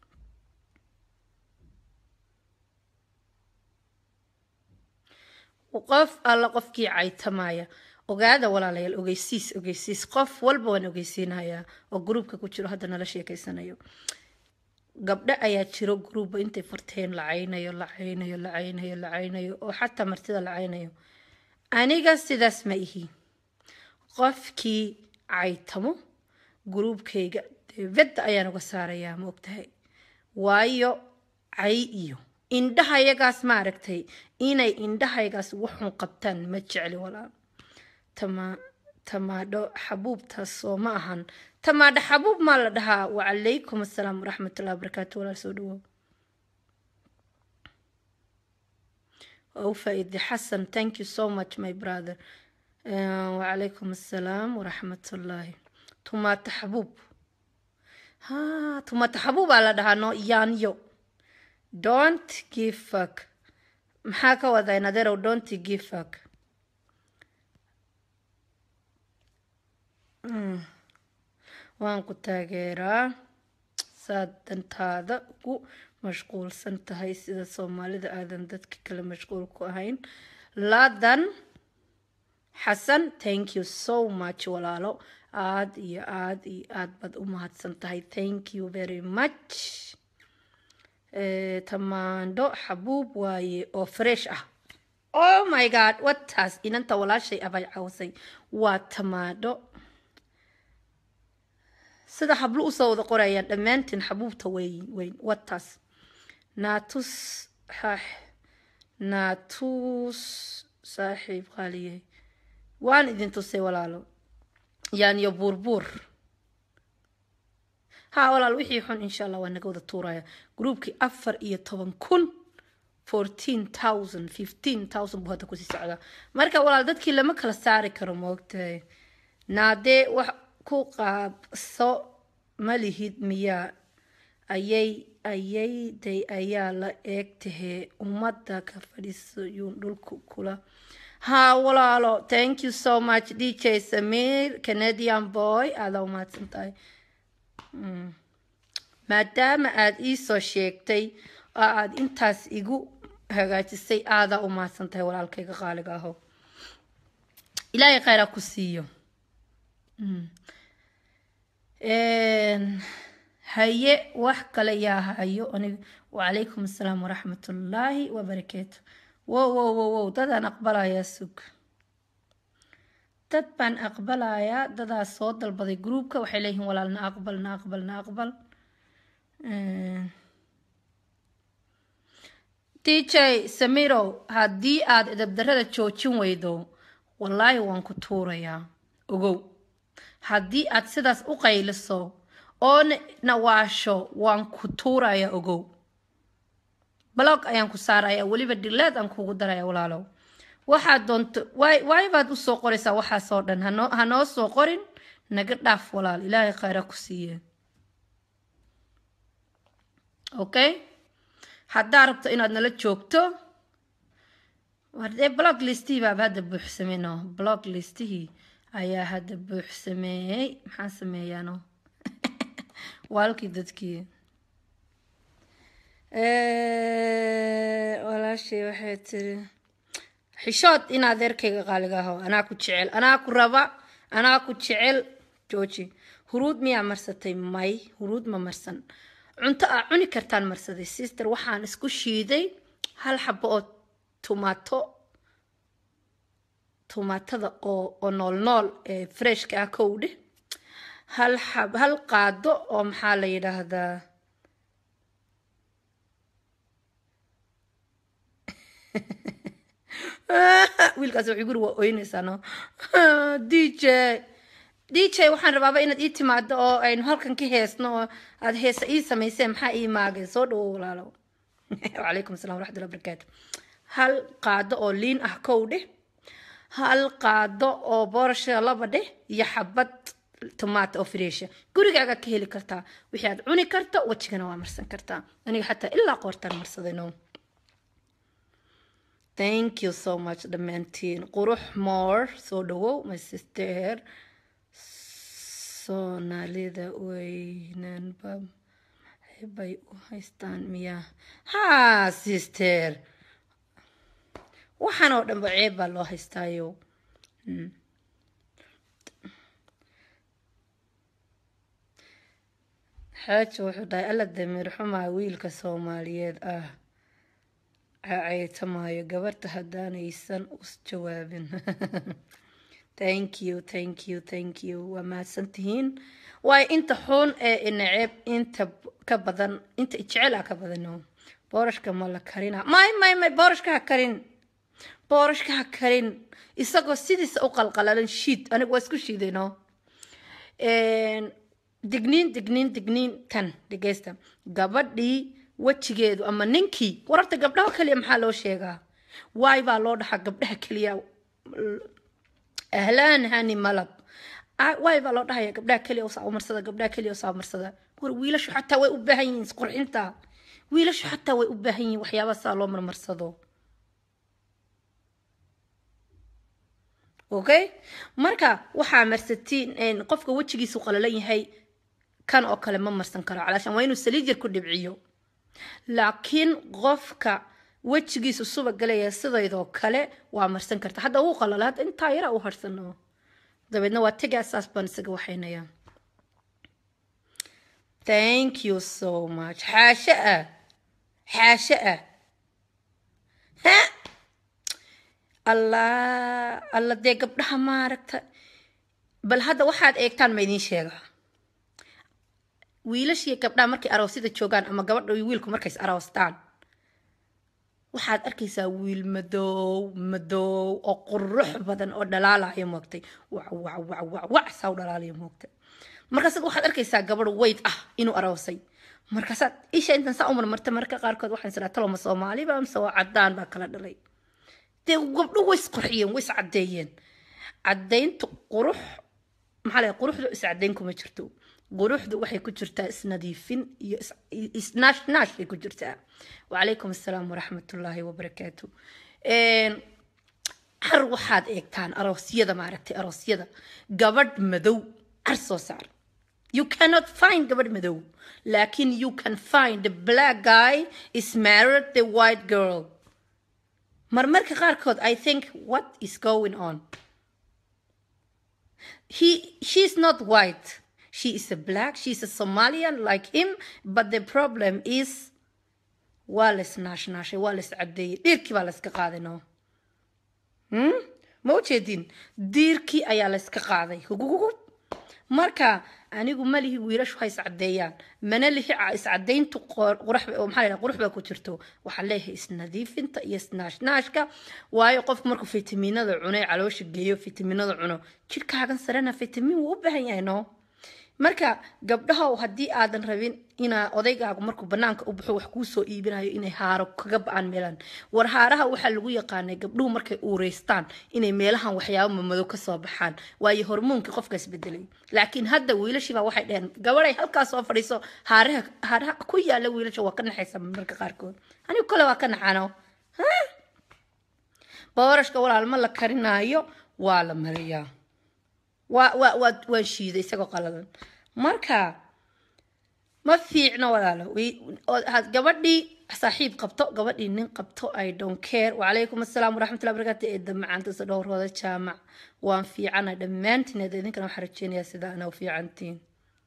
qof alla qofkii caytamaya ogaada walaalayaal ogeysiis ogeysiis qof walba waan ogeysiinayaa oo gruubka ku jiro hadda nala sheekeysanayo gabdho ayaa jiro gruubba intay farteen la caynayo la caynayo la caynayo la caynayo oo xataa martida la caynayo aniga sidaas ma ihi qofkii caytamo gruubkayga debadda ayaan uga saarayaa ma ogtahay waayo cay iyo indhahayagaas ma aragtay inay indhahaygaas waxun qabtaan ma jecli walaal tama tamaadho xabuubtaas oo ma ahan tamaadho xabuub maa la dhahaa wacalaykum assalaam waraxmatullahi wabarakaatu walaal soo dhawow oo faa'iide xasan thank you so much my brother wacalaykum assalaam waraxmatullaahi tumaato xabuub ha tumaato xabuubaa la dhahaa no yaanyo don't give fuck maxaa ka wadaa naderow don't give fuck waan ku taageeraa saad dantaada ugu mashquulsan tahay sida soomaalida aadan dadka kale mashquul ku ahayn ladan xasan thank you so much walaalo aada iyo aada iyo aada baad u mahadsan tahay thank you very much tamaandho xabuub waaye oo fresh ah oh my god wataas inanta walaashay abay cawsay waa tamaandho sida hablo usoo wada qorayaan dhammaantiin xabuubta weyn weyn wataas naatus xaax naatus saaxiib qaaliye waan idin tusay walaalo yaaniyo buurbuur ha walaal wixii xun insha allah waa naga wada tuuraya gruubkii afar iyo toban kun fourteen thousand fifteen thousand buu hadda kusii socdaa marka walaal dadkii lama kala saari karo moogtahay naadee wax ku qaabso ma lihid miyaa ayay ayayday ayaa la eeg tahee ummadda ka fadhiiso yuun dhulku kula ha walaalo thank you so much d j samir canadian boy aadaa umahadsan tahay maadaama aada iisoo sheegtay oo aada intaas igu hagaajisay aadaa u mahadsan tahay walaalkayga qaaliga aho ilaahay kheyraa ku siiyo haye wax kale yaa hayo aniga wacalaykum assalaam waraxmatullaahi wabarakaatu wow wow wow wow dadaan aqbalayaa sug dad baan aqbalayaa dadaas soo dalbaday groupka waxay leeyihiin walaal na aqbal na aqbal na aqbal d j samirow haddii aada edabdarada joojin weydo wallaahi waan ku tuurayaa ogow haddii aad sidaas u qayliso oo nawaasho waan ku tuurayaa ogow blog ayaan ku saaraya weliba dhileed aan kugu daraya walaalow waxaad doonto waay waay baad usoo qoraysaa waxaasoo dhan hanoo hanoo soo qorin naga dhaaf walaal ilaahay khayra ku siiye okay haddaa rabto inaad nala joogto wardee blog listihii baaba hadda buuxsameyno blog listihii ayaa hadda buuxsameeyey maxaan sameeyaano waa halkii dadkii walaashay waxay tiri xishood in adeerkayga qaaliga aho anaa ku jecel anaa ku raba anaa ku jecel jooji huruud miyaa marsatay may huruud ma marsan cunto aa cuni kartaan marsaday sister waxaan isku shiiday hal xabo oo tumato tumaatada oo oo nool nool ee freshka ah kowdhe hal xab hal qaado oo maxaa la yidhaahdaa wiilkaas wuxuu guri waa oynaysaa no d j d j waxaan rabaaba inaad ii timaado oo aynu halkan ka heesno oo aada heesa ii samayseen maxaa ii maagay soo dhawo walaalo wacalaykum assalam waraxmatullahi wabarakaatu hal qaado oo liin ah kow dheh hal qaado oo boorasha laba dheh iyo xabad tomato oo fresha gurigaaga ka heli kartaa wixii aad cuni karto wejigana waa marsan kartaa aniga xataa ilaa qoortaan marsaday no thank you so much dhammaantiin qurux moor soo dhawow my sister soomaalida weynanba bay u haystaan miyaa ha sister waxaan oo dhanba ceeb baa loo haystaayo xaaji wuxuu dhahay alla damiir xumaa wiilka soomaaliyeed ah caytamaayo gabarta haddaanaysan us jawaabin thank you thank you thank you waa mahadsan tihiin waayo inta xun ee inaceeb inta ka badan inta jecel ah ka badano boorashka ma la karina may may may boorashka ha karin boorashka ha karin isagoo sidiisa u qalqalalan shiid aniga waa isku shiidayno digniin digniin digniin tan dhegeysta gabadhii wejigeedu ama ninkii wararta gabdhaha kaliya maxaa loo sheegaa waay baa loo dhaxaa gabdhaha keliya ahlaan hani malab waay baa loo dhahaya gabdhaha keliya usaa umarsada gabdhaha keliya usaa umarsada war wiilashu xataa way u baahan yihiin isqurxinta wiilashu xataa way u baahan yihiin waxyaaba saa loo marmarsado okay marka waxaa marsatiin qofka wejigiisu qalalan yahay kan oo kale ma marsan karo calaashan waa inuu saliijir ku dhibciyo laakiin qofka wejigiisu suba galaya sidaydoo kale waa marsan karta hadda wuu qalala hadda intaa yara u harsano dabeedna waa tegaa saas baan isaga waxaynaya thank you so much xaashe ah xaashe ah ha allah alla dee gabdhaha maaragta bal hadda waxaad eegtaan ma idiin sheegaa wiilashiiyo gabdhaha markay aroosyada joogaan ama gabadha iyo wiilku markays aroostaan waxaad arkaysaa wiil madow madow oo qurux badan oo dhalaalaya moogtay wac wac wac wac wac saa u dhalaalaya moogtay markaasaad waxaad arkaysaa gabadh weyd ah inuu aroosay markaasaad isha intan saa u marmarta marka qaarkood waxaan israa taloma soomaaliba amse waa caddaan baa kala dhalay dee gabdho way isqurxiyeen way iscaddeeyeen caddayntu qurux maxaa la quruxdu iscaddayn kuma jirto quruxdu waxay ku jirtaa isnadiifin iyo isnaashnash bay ku jirtaa wacalaykum assalaam waraxmatullaahi wabarakaatu har waxaad eegtaan aroosyada maaragtay aroosyada gabadh madow car soo saar you cannot find gabadh madow laakin you can find the black guy is married the white girl marmarka qaarkood i think what is going on he she's not white she is a black she's a somalian like him but the problem is waa la isnaashnaashay waa la iscadeeyey dhiirkii baa la iska qaaday no ma ujeedin diirkii ayaa la iska qaaday hugugugub marka anigu malihi wiilashu ha iscadeeyaan mana lihi iscadayntu maxaa qurux baa ku jirto waxaan leeyahay isnadiifinta iyo isnaashnaashka waayo qofku markuu fitaminada cuno ee caloosha geeyo fitaminada cuno jirkaagan sarena fitamin wuu u baahan yahay no marka gabdhahow haddii aadan rabin inaa odaygaagu markuu banaanka u baxo wax kuu soo iibinayo inay haaro kaga ba-aan meelan war haaraha waxaa lagu yaqaanay gabdhuhu markay uureystaan inay meelahan waxyaabo mamado kasoo baxaan waayo hormoonkii qofkaas bedelay laakiin hadda wiilashiibaa waxay dheheen gabaday halkaas soo fadhiiso haaraha haaraha ku yaala wiilasha waa ka naxaysa marka qaarkood anigu kale waa ka naxano boorashka walaalma la karinaayo waa la mariyaa waa waa waa waan shiiday isagoo qaladan marka ma fiicno walaalo Wi- oo- had gabadhii saaxiib qabto gabadhii nin qabto i don't care wacalaykum assalaam waraxmatullahi wabarakaatu eedda macaanta dhowrhooda jaamac waan fiicana dhammaantiin eed idinkana waxaan rajeynayaa sida ana u fiicantiin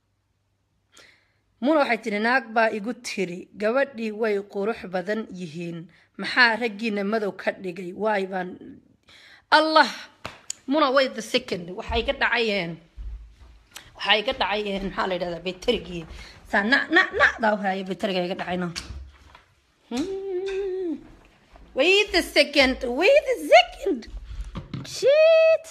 muna waxay tiri naag baa igu tiri gabadhii way qurux badan yihiin maxaa raggiina madow ka dhigay waay baan allah muna way the second waxay ka dhacayeen waxay ka dhacayeen maxaa la yidhahdaa beterigii saa na na na daa haya beteriga iga dhacayno Hmm. wait a second wait a second shit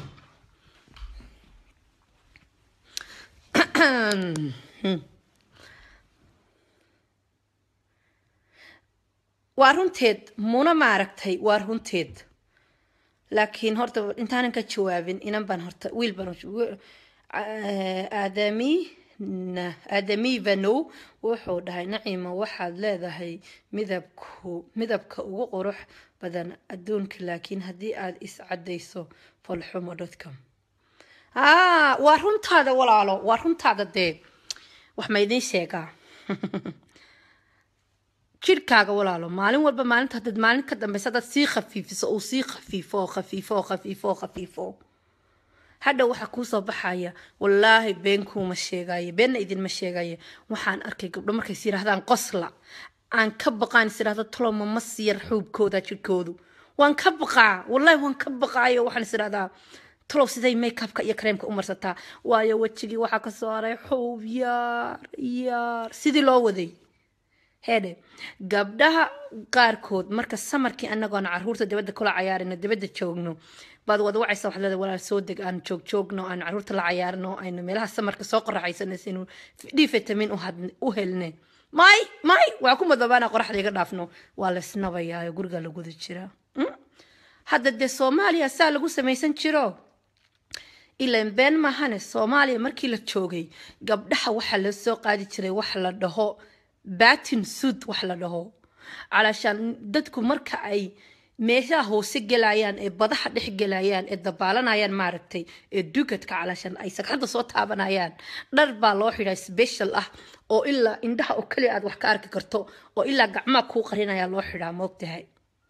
waa runteed muna maaragtay waa runteed laakiin horta intaanan ka jawaabin inan baan horta wiil baan u- Ah, aadami na- aadami vanow wuxuu dhahay naciima waxaad leedahay midabku midabka ugu qurux badan adduunka laakiin haddii aad iscadayso folxumo dotcom ah waa runtaada walaalo waa runtaada dee wax ma idiin sheegaa jirkaaga walaalo maalin walba maalinta haddaad maalin ka dambeysa haddaad sii khafiifiso uu sii khafiifo oo khafiifo oo khafiifo oo khafiifo hadha waxaa kuusoo baxaya wallaahi been kuuma sheegaye beenna idinma sheegaye waxaan arkay gabdho markays yidhaahdaan qosla aan ka baqaan is idhahda toloma ma siyar xuubkooda jirkoodu waan ka baqaa wallaahi waan ka baqaayo waxaan is idhahdaa tolow siday makeupka iyo kareemka u marsataa waayo wejigii waxaa kasoo haray xuub yaar yaar sidii loo waday heedhe gabdhaha qaarkood marka samarkii anagoona caruurta dibadda kula cayaarino dibadda joogno baad wada wacaysa waxaad leedahay walaal soo deg aan joog joogno aan caruurta la cayaarno aynu meelaha samarka soo qoraxaysanaysa inuu d vitamin u had- u helne may may waa ku madoobaana qoraxda iga dhaafno waa la isnabayaa oo guriga laguda jiraa Mm? hadda dee soomaaliya saa lagu samaysan jiro ilan been maahane soomaaliya markii la joogay gabdhaha waxaa la soo qaadi jiray wax la dhaho batin sud wax la dhaho calaashaan dadku marka ay meeshaha hoose gelayaan ee badaha dhex gelayaan ee dabaalanayaan maaragtay ee dugadka calaashaan ay sagxadda soo taabanayaan dhar baa loo xidhaa special ah oo ilaa indhaha oo keliya aad wax ka arki karto oo ilaa gacmaha kuu qarinaya loo xidhaa moogtahay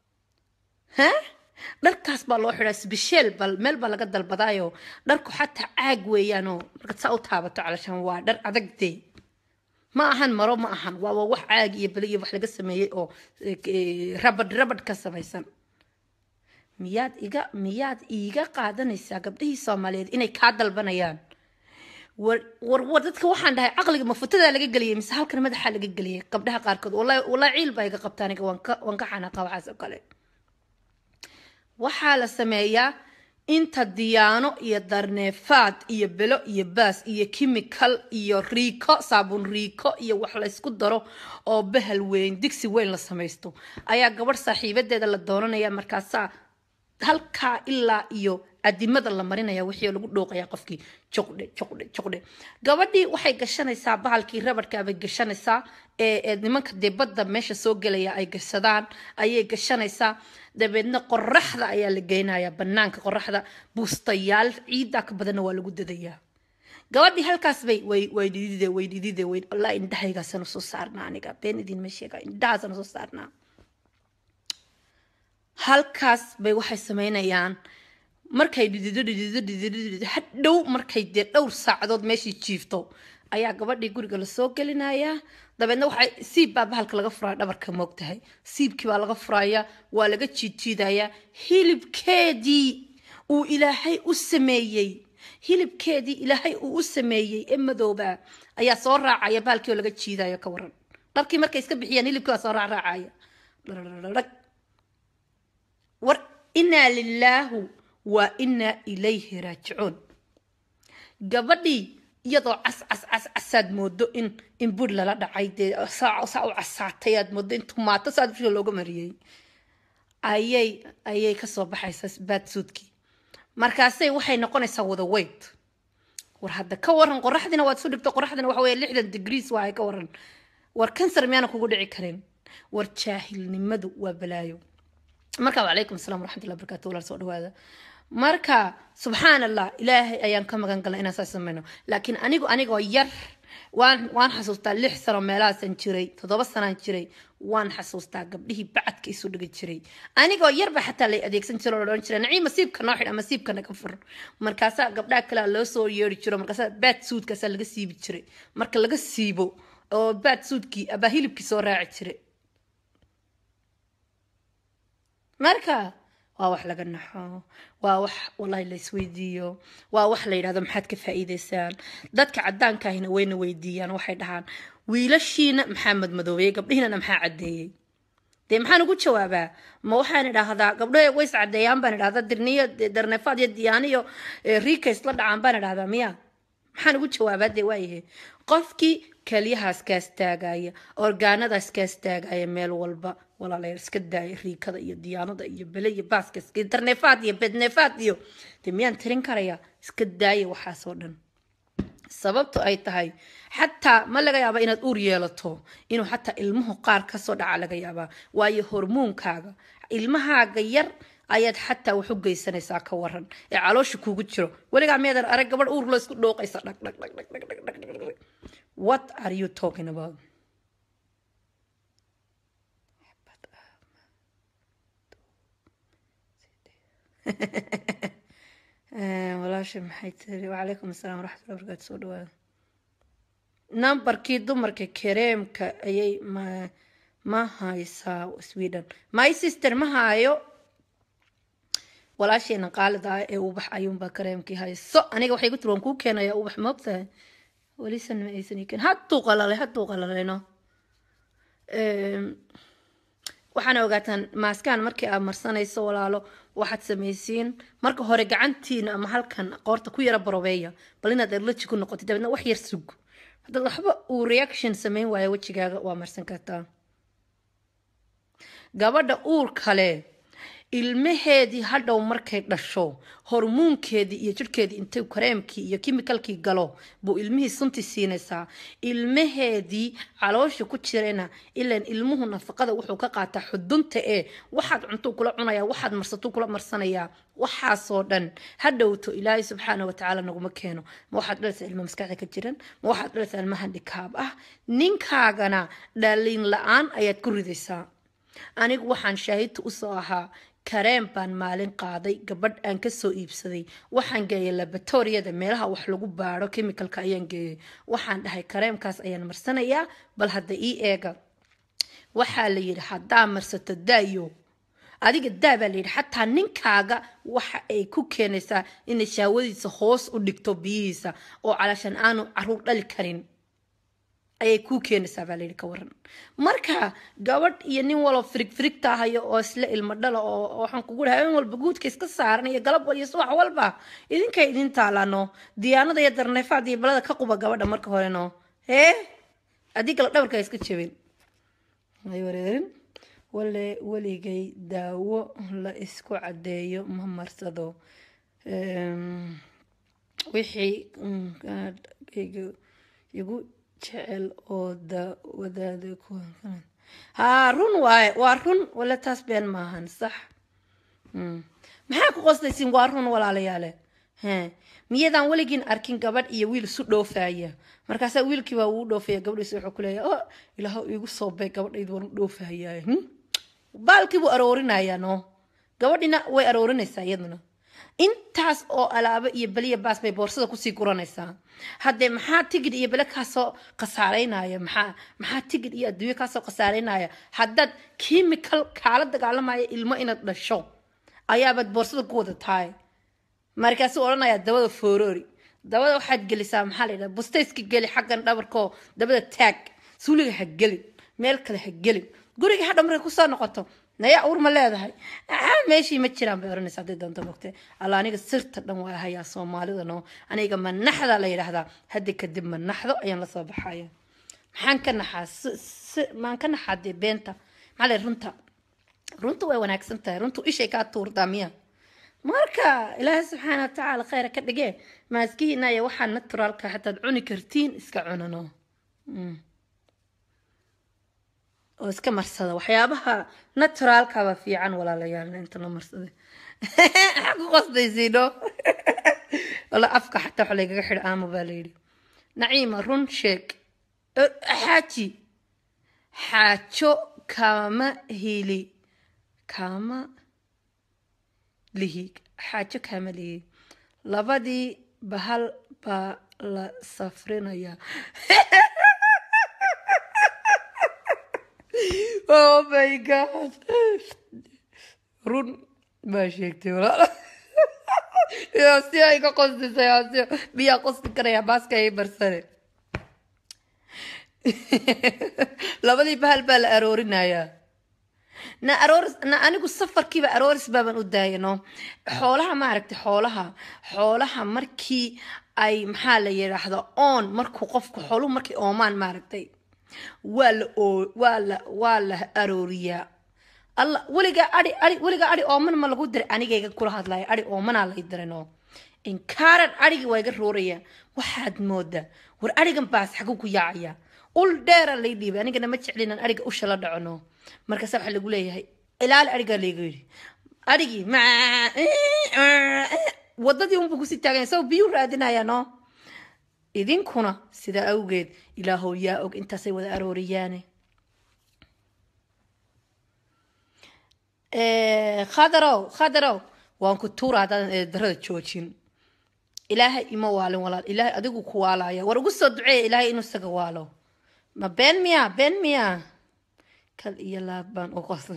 ha dharkaas baa loo xidhaa sbisheel bal meel baa laga dalbadaayo dharku xataa caag weeyaanoo markaad saa u taabato calashaan waa dhar adag dee ma ahan maro ma ahan waa waa wax caag iyo beli iyo wax laga sameeyey oo eh, rabadh rabadh ka samaysan miyaad iga miyaad iiga qaadanaysaa gabdhihii soomaaliyeed inay kaa dalbanayaan war war war dadka waxaan dhahay caqliga mafutada laga geliyay mise halkan madaxa laga geliyay gabdhaha qaarkood wallahi wallahi ciil baa iga qabta aniga waan ka waan ka xanaaqa waxaas oo kale waxaa la sameeyaa inta diyaano iyo darneefaad iyo belo iyo baas iyo kimikal iyo riiko saabuun riiko iyo wax laysku daro oo bahal weyn digsi weyn la samaysto ayaa gabadh saaxiibadeeda la doonanaya markaasaa halkaa ilaa iyo adimada la marinaya wixii lagu dhooqaya qofkii joqdhe joqdhe joqdhe gabadhii waxay gashanaysaa bahalkii rabadhkaa bay gashanaysaa ee ee nimanka dee badda meesha soo gelaya ay gashadaan ayay gashanaysaa dabeedna qoraxda ayaa la geynaya banaanka qoraxda buustayaal ciiddaa ka badanna waa lagu dadayaa gabadhii halkaas bay way way dhidide way dhidide way wallahi indhahaygaasana soo saarnaa aniga been idinma sheega indhahaasana soo saarnaa halkaas bay waxay samaynayaan markay dhidido dhidido dhidido dhidido hadhow markay dee dhowr saacadood meeshii jiifto ayaa gabadhii guriga lasoo gelinayaa dabeedna waxay siib baa bahalka laga furaya dhabarka moogtahay siibkii baa laga furaya waa laga jiidjiidayaa hilibkeedii uu ilaahay u sameeyey hilibkeedii ilaahay uu u sameeyey ee madooba ayaa soo raacaya bahalkii oo laga jiidayo ka waran dharkii markay iska bixiyaan hilibkii waa soo raacraacaya dhag war inaa lilaahu wa inaa ilayhi raajicuun gabadhii iyadoo cas cas cas casaad moodo in in bur lala dhacay dee saa saa u casaatay aad moodo in tumaato saa dusha looga mariyey ayay ayay kasoo baxaysaa baadsuudkii markaasay waxay noqonaysaa wada weyd war hadda ka waran qoraxdina waad isu dhigto qoraxdina waxa weeye lixdan degrees waaye ka waran war kansar miyaana kugu dhici karin war jaahilnimadu waa balaayo marka wacalaykum asalaam waraxmatullahi barakaatu walaal soo dhawaada marka subxaan allah ilaahay ayaan ka magan galnay inaan saas samayno laakiin anigu anigoo yar waan waan xasuustaa lix sano meelahaasan jiray toddoba sanaan jiray waan xasuustaa gabdhihii bacadka isu dhigi jiray anigoo yarba xataa lay adeegsan jiro oo odhan jiray naciim masiibka noo xidha masiibka naga fur markaasaa gabdhaha kalea loo soo yeeri jiro markaasaa baad suudkaasaa laga siibi jiray marka laga siibo oo baad suudkii abaa hilibkii soo raaci jiray marka waa wax laga naxo waa wax wallahi la isweydiiyo waa wax la yidhahdo maxaad ka faa'iidaysaan dadka caddaankaahina wayna weydiiyaan waxay dhahaan wiilashiina maxaa madmadoobeyey gabdhihiinana maxaa caddeeyey dee maxaan ugu jawaabaa ma waxaan idhaahdaa gabdho ways caddeeyaan baan idhahdaa dirniyo darnefaad iyo diyaaniyo riikays la dhacaan baan idhahdaa miya maxaan ugu jawaabaa dee waayahe qofkii keliyahaas kaas taagaya orgaanadaas kaas taagaya meel walba walaalayaal iska daaya riikada iyo diyaanada iyo bele iyo baaska iska darnefaad iyo bednefaad iyo dee miyaan tirin karaya iska daaya waxaasoo dhan sababtu ay tahay xataa ma laga yaaba inaad uur yeelato inuu xataa ilmuhu qaar kasoo dhaca laga yaabaa waayo hormoonkaaga ilmahaaga yar ayaad xataa wax u geysanaysaa ka waran ee caloosha kuugu jiro weligaa miyadan arag gabadh uur loo isku dhooqaysa dhag dhag dhag dhag dhag dhag dhag dhag what are you talking about walaasha maxay tiri wacalaykum asalaam waraxmatullahi barakaatu soo dhawaada nambarkii dumarka kareemka ayay ma ma haysaa sweden my sister ma haayo walaasheena qaalida ah ee ubax ayuunbaa kareemkii hayso aniga waxay ku tiri waan kuu keenayaa ubax ma ogtahay welisan ma aysan ii keen hadduu qalalay hadduu qalalayno waxaana ogaataan maaskaan markii aad marsanayso walaalo waxaad samaysiin marka hore gacantiina ama halkan qoorta ku yara barobeeya bal inaad allergy ku noqotid dabeedna wax yar sug haddaad waxba uu reaction samayn waayo wejigaaga waa marsan kartaa gabadha uur kale ilmaheedii hadhow markay dhasho hormuunkeedii iyo jirhkeedii intay kareemkii iyo kimikalkii galo buu ilmihii sunti siinaysaa ilmaheedii caloosha ku jirana ilan ilmuhu nafaqada wuxuu ka qaataa xudunta ee waxaad cuntuu kula cunaya waxaad marsatuu kula marsanayaa waxaasoo dhan hadhowto ilaahay subxaana watacaala naguma keeno ma waxaad dhalaysaa ilma maskaxda ka jiran ma waxaad dhalaysaa ilma handhikaab ah ninkaagana dhalin la-aan ayaad ku ridaysaa anigu waxaan shaahidta usoo ahaa kareem baan maalin qaaday gabadh aan kasoo iibsaday waxaan geeyay laboratoriyada meelaha wax lagu baaro chemicalka ayaan geeyay waxaan dhahay kareemkaas ayaan marsanayaa bal hadda ii eega waxaa la yidhi haddaa marsato daayo adiga daa baa layidhi xataa ninkaaga waxa ay ku keenaysaa inay shaawadiisa hoos u dhigto biyihiisa oo calaashan aanu caruur dhali karin ayay kuu keenaysaa baa layidhi ka waran marka gabadh iyo nin waloo firig firigta hayo oo isla ilmo dhala oo waxaan kugu dhahay in walba guudka iska saaran iyo galab iyo subax walba idinkay idin taalano diyaanada iyo darneefaad iyo balada ka quba gabadha marka horeno hee adii kale dhabarka iska jabin ay wareerin wale weligay daawo la isku cadeeyo ma marsado wixii igu jecel oo wadaada haa run waaye waa run wale taas been maahan sax maxaa ku qoslaysiin waa run walaalayaale miyadaan weligiin arkin gabadh iyo wiil isu dhoofaya markaasaa wiilkii baa uu dhoofaya gabadhiisa wuxuu ku leeyahay o ilaahu igu soo bay gabadhaydu waan u dhoofahayaa baalkii buu aroorinayaa no gabadhina way aroorinaysaa iyaduna intaas oo alaabo iyo beliya baas bay boorsada kusii guranaysaa haddee maxaa tigid iyo bele kaasoo khasaaraynaya maxaa maxaa tigid iyo adduunyo kaasoo khasaaraynaya haddaad chemical kaala dagaalamaya ilmo inaad dhasho ayaabaad boorsada ku wada tahay markaasuu odhanayaa dabada foorori dabada waxaad gelisaa maxaa la yidhaha bustayska geli xaggan dhabarkoo dabada taag suuliga ha gelin meel kale ha gelin guriga hadha markay kusoo noqoto nayaa uur ma leedahay meeshii ma jiraan bay oranaysa hadday doonto mogte alla aniga sirta dhan waa hayaa soomaalida no aniga manaxda la yidhaahdaa hadda kadib manaxdo ayaan lasoo baxaya maxaan ka naxaa maan ka naxaa dee beenta maxaa la runta runta way wanaagsan tahay runtu ishay kaa tuurtaa miya marka ilaahay subxaana watacaala khayra ka dhigee maaskihiinaya waxaa naturaalka xataad cuni kartiin iska cunano oo iska marsada waxyaabaha naturaalkaba fiican walaalayaal inta la marsaday maxaa ku qasdaysiino wala afka xataa waxa laygaga xidha aamo baa layidhi naciima run sheeg xaaji xaajo kama hili kama lihi xaajo kama lihi labadii bahal baa la safrinayaa oh my god run baa sheegtay walaal yaa si ay ka qosdisay yaa si miyaa qosdi karaya baaska ay barsane labadii bahal baa la aroorinayaa na arooris na anigu safarkiiba arooris baaban u daayano xoolaha maaragtay xoolaha xoolaha markii ay maxaa la yidhaahda oon markuu qofku xooluhu markay oomaan maaragtay waa la oo waa la waa la arooriyaa alla weligaa adi adi weligaa adi ooman ma lagu diray anigayga kula hadlaya adi oomanaa lay dirano inkaaran adhigi waa iga rooraya waxaad moodaa war adhigan baas xaguu ku yaacaya ul dheera lay dhiibay anigana ma jeclinan adhiga usha la dhacono markaasa waxaa lagu leeyahay ilaali adhigaa layga yidhi adhigii ma wadadii unbuu kusii taaganya sao biyuu raadinaya no idinkuna sidaa awgeed ilaahow yaa og intaasay wada arooriyaane khadarow khadarow waan ku tuura haddaadan eedarada joojin ilaahay ima waalin walaal ilaahay adigu ku waalaya war ugu soo duceeya ilaahay inuu isaga waalo ma been miya been miya kal iyo laab baan u qosday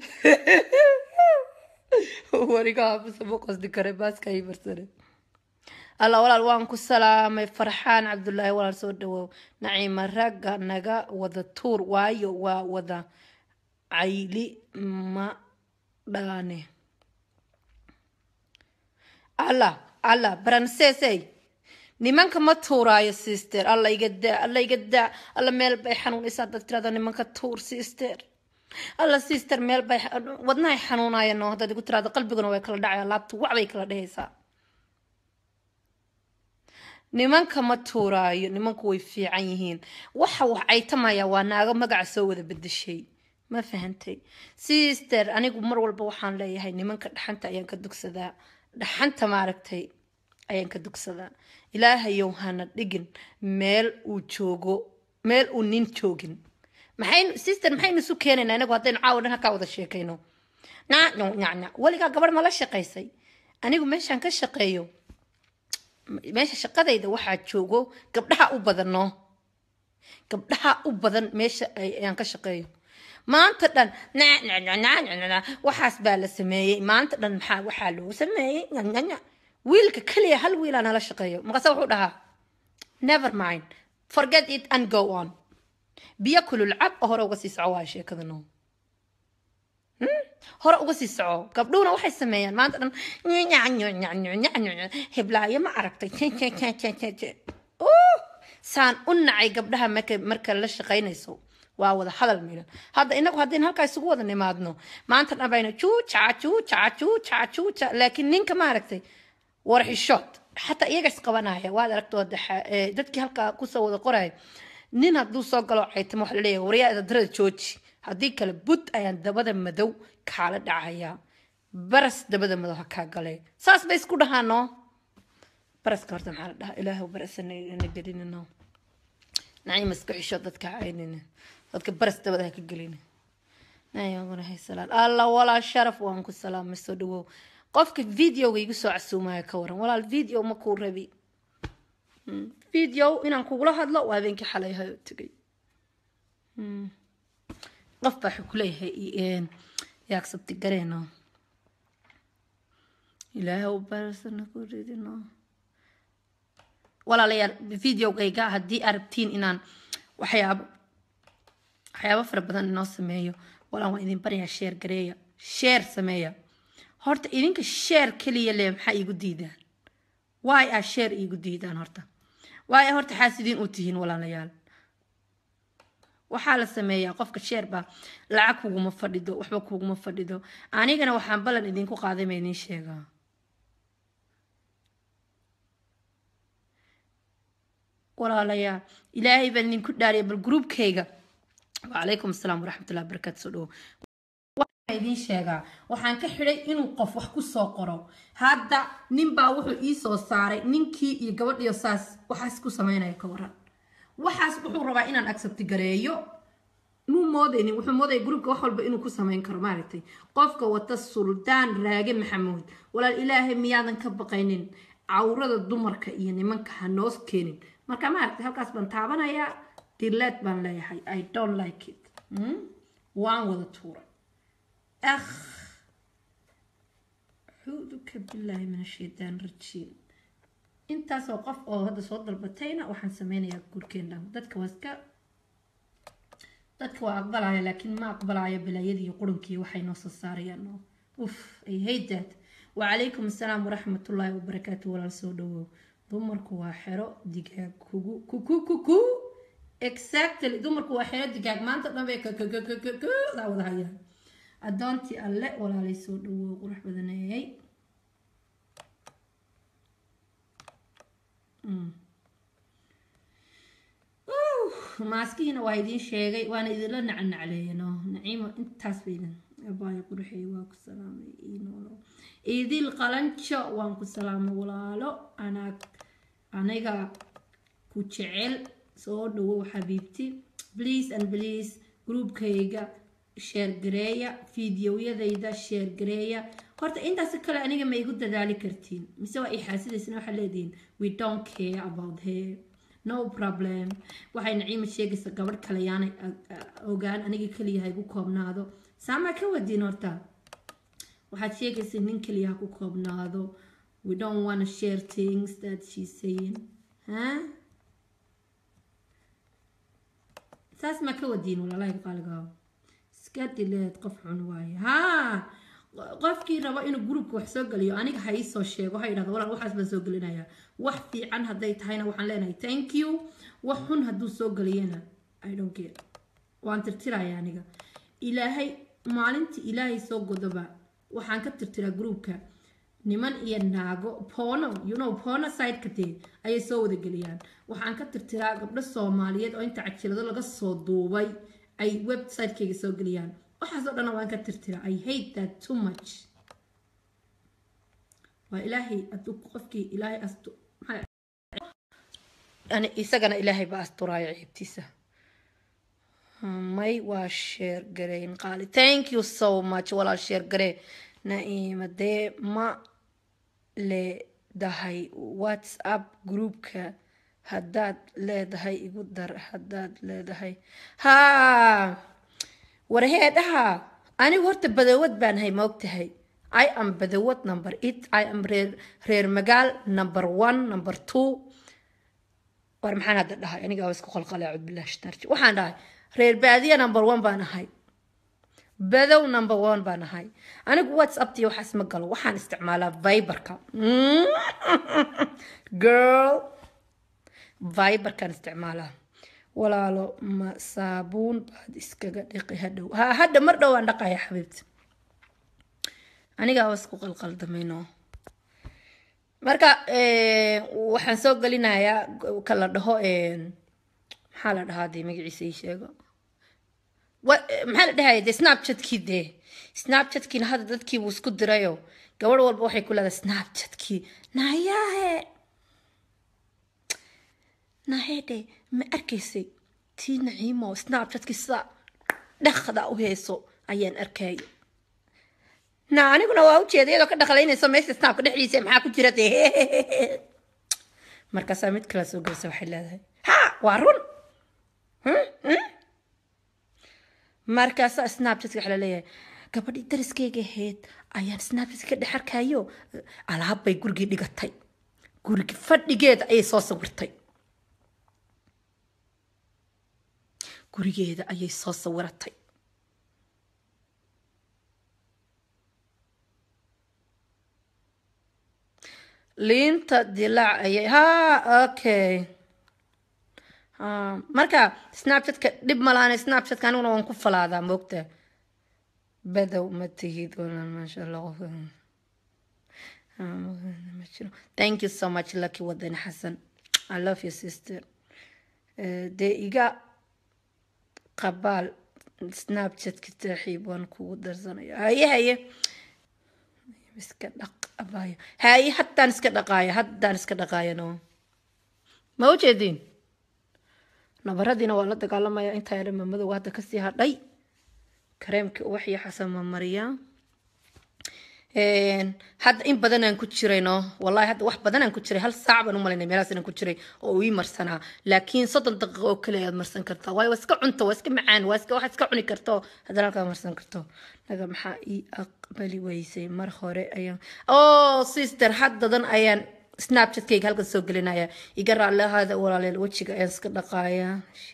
wariga haafisa ma qosdi kare baaska ay barsane alla walaal waan ku salaamay farxaan cabdulaahi walaal soo dhawow naciima ragga naga wada tuur waayo waa wada cayli ma dhaane alla alla baransesey nimanka ma tuuraayo sister alla iga daa alla iga daa alla meel bay xanuunaysaa dad tirada nimanka tuur sister alla sister meel bay wadnahay xanuunayaan no haddaad igu tirahdo qalbiguna way kala dhacaya laabta wac bay kala dhehaysaa nimanka ma tuuraayo nimanku way fiican yihiin waxa wax caytamaya waa naago magaca soo wada bedeshay ma fahantay sister anigu mar walba waxaan leeyahay nimanka dhaxanta ayaan ka dugsadaa dhaxanta maaragtay ayaan ka dugsadaa ilaahayow hana dhigin meel uu joogo meel uu nin joogin maxaynu sister maxaynu isu keenaynaa inagu haddaynu caawa dhan halkaa wada sheekayno nacno nacna weligaa gabadh ma la shaqaysay anigu meeshaan ka shaqeeyo meesha shaqadayda waxaa joogo gabdhaha u badan no gabdhaha u badan meesha ayaan ka shaqeeyo maanta dhan waxaas baa la sameeyey maanta dhan maxaa waxaa loo sameeyey wiilka keliya hal wiilaa nala shaqeeyo markaase wuxuu dhahaa never mind forget it and go on biyo kulul cab oo hore uga sii soco waa sheekada no hore uga sii soco gabdhuhuna waxay sameeyaan maanta dhan heblaayo ma aragtay saan u nacay gabdhaha marka marka la shaqaynayso waa wada hadal milan hadda inagu haddaynu halkaa isugu wada nimaadno maanta dhan bayna juuca juuca juuca juuca laakiin ninka maaragtay warxishood xataa iyaga isqabanaya waad aragto dadkii halkaa kusoo wada qoraya nin hadduu soo galo caytamo waxa laleeyahay waryaa darada jooji haddii kale bud ayaan dabada madow kaala dhacayaa baras dabada madow ha kaa galee saas bay isku dhahaano baraska horta maxaa la dhahaa ilaahu barasana gelinino naciima iska xisho dadka caynina dadka baras dabada ha ka gelina naciimaguna alla walaa sharaf waan ku salaamay soo dhawow qofka videoga igu soo casuumaya ka waran walaal video ma kuu rabi video inaan kugula hadlo waa habeenkii xalay ahay oo tegay qof baa wuxuu kuleeyahay yaagsabti gareeno ilaahay barasana ku ridino walaalayaal videogayga haddii aad rabtiin inaan waxyaabo waxyaabo fara badan inoo sameeyo walaan waan idin baryaa sheer gareeya sheer sameeya horta idinka sheer keliya le maxaa iigu diidaan waay aa sheer iigu diidaan horta waay horta xaasidiin u tihiin walaalayaal waxaa la sameeyaa qofka sheer baa lacag kuguma fadhido waxba kuguma fadhido anigana waxaan ballan idinku qaaday ma idiin sheegaa walaalayaal ilaahay baan idinku dhaariya bal gruubkayga wacalaykum asalaam waraxmatullahi barakaatu soo dhawo idiin sheegaa waxaan ka xidhay inuu qof wax ku soo qoro hadda ninbaa wuxuu ii soo saaray ninkii iyo gabadhiyo saas waxaas ku samaynaya ka waran waxaas wuxuu rabaa inaan accept gareeyo muu moodaynin wuxuu moodaya gruubka wax walba inuu ku samayn karo maaragtay qofka wata suldaan raage maxamuud walaal ilaahay miyaadan ka baqaynin cawrada dumarka iyo nimanka ha noos keenin marka maaragtay halkaas baan taabanayaa dileed baan leeyahay i don't like it waan wada tuuray akh acuuduka billaahi min ashaytaan rajiim intaasoo qof oo hadda soo dalbatayna waxaan sameynayaa guurkeena dadka waa iska dadka waa aqbalaya laakiin ma aqbalayo bilaayadii qurunkii waxay noo soo saarayaan uf ay hate that wacalaykum assalaam waraxmatullaahi wabarakaatu walaal soo dhawow dumarku waa xero digaag kugu kuku kuku exactly dumarku waa xero digaag maanta dhan bay daa wada hayaan addoontii alle walaalay soo dhawow qurux badaneeyay maaskihiina waa idiin sheegay waana idinla nacnacleeyano naciimo intaas baydin abaayo qurxey waa ku salaamay inoolo idil qalanjo waan ku salaamay walaalo anaag aniga ku jecel soo dhawow xabiibti please and please groupkayga sheergareeya fideoyadayda sheergareeya horta intaas kale aniga ma igu dadaali kartiin mise waa i xaasidaysna waxaa leedihiin we don't care about her no problem waxay naciima sheegaysa gabadh kale yaanay ogaan aniga keliya ha igu koobnaado saamaa ka wadiin horta waxaad sheegaysa nin keliya ha ku koobnaado we don't wanna share things that she's saying huh? saas maa ka wadiin walaalahayga qaaligaa iska dileed qof xun waaye haa qofkii rabo inuu gruubka wax soo geliyo aniga ha iisoo sheego ha yidhahdo walaal waxaas baan soo gelinayaa wax fiican hadday tahayna waxaan leenahay thank you wax xun hadduu soo geliyana i don't care waan tirtiraya aniga ilaahay maalintii ilaahay soo godoba waxaan ka tirtiraa gruubka niman iyo naago poono you know poono sideka dee ayay soo wada geliyaan waxaan ka tirtiraa gabdho soomaaliyeed oo inta cajilado laga soo duubay ay website-kayga soo geliyaan waxaas oo dhanna waan ka tirtiraa i hate that too much waa ilaahay aduu qofkii ilaahay astu yani isagana ilaahay baa asturaayo ciibtiisa may waa sheer gareyn qaali thank you so much walaal sheer garee naima dee ma leedahay whatsapp groupka haddaad leedahay igu dar haddaad leedahay haa warheedhaha anigu horta badawad baan hay maogtahay i am badawad number eight i am reer reer magaal number one number two war maxaan hadda dhahay anigaa isku qalqalay acud billahi shtarji waxaan dhahay reer baadiya number one baan ahay badow number one baan ahay anigu whatsapptii waxaas ma galo waxaan isticmaalaa viberka girl viberkaan isticmaalaa walaalo ma saabuun baad iskaga dhiqi hadhow ha hadha mar dhow aan dhaqaya xabiibti anigaa isku qalqaldamayno marka waxaan soo gelinayaa kala dhaho maxaa la dhahaa dee magaciisa ii sheego maxaa la dhahaya dee snapchatkii dee snapchatkiina hadda dadkii buu isku dirayo gabadh walba waxay ku leedahay snapchatkii nayaahe nahede ma arkaysay tii naciimo snapchatkii sida dhaqda u heeso ayaan arkay na aniguna waa ujeeda iyadoo ka dhaqlaynayso meesha snapka dhexdiisa maxaa ku jira dee markaasaa mid kala soo gelisa waxay leedahay ha waa run markaasaa snapchatka waxa laleeyahay gabadhii dariskayga ahayd ayaan snapchatka ka dhex arkayo alaab bay gurigii dhigatay gurigi fadhigeeda ayay soo sawirtay gurigeeda ayay soo sawiratay liinta dilaac ayay ha okay marka snapchatka dhib malaana snapchatka aniguna waan ku falaadaa moogta badow ma tihid walaal maasha allah thank you so much lucky wadani xasan i love your sister dee iga qabaal snapchatka saaxiib waan kugu darsanaya haye haye iska dhaq abaayo haye haddaan iska dhaqaaya haddaan iska dhaqaaya no ma u jeediin nabaradiina waa la dagaalamaya intaa yara mamadowga hadda kasii hadhay kareemkii uwaxyo xasan mamariyaa hadda in badan aan ku jirayno wallahi hadda wax badan aan ku jiray hal saac baan u malaynay meelahaas inaan ku jiray oo uu ii marsanaa laakiin soddon daqiiqo oo kale ayaad marsan kartaa waayo waa iska cunto waa iska macaan waa iska waxaad iska cuni karto haddana halkaa marsan karto naga maxaa ii aqbali weysay mar hore ayaan oh sister haddadan ayaan snapchatkayga halkan soo gelinaya iga raallihaada walaaleel wejiga ayaan iska dhaqaaya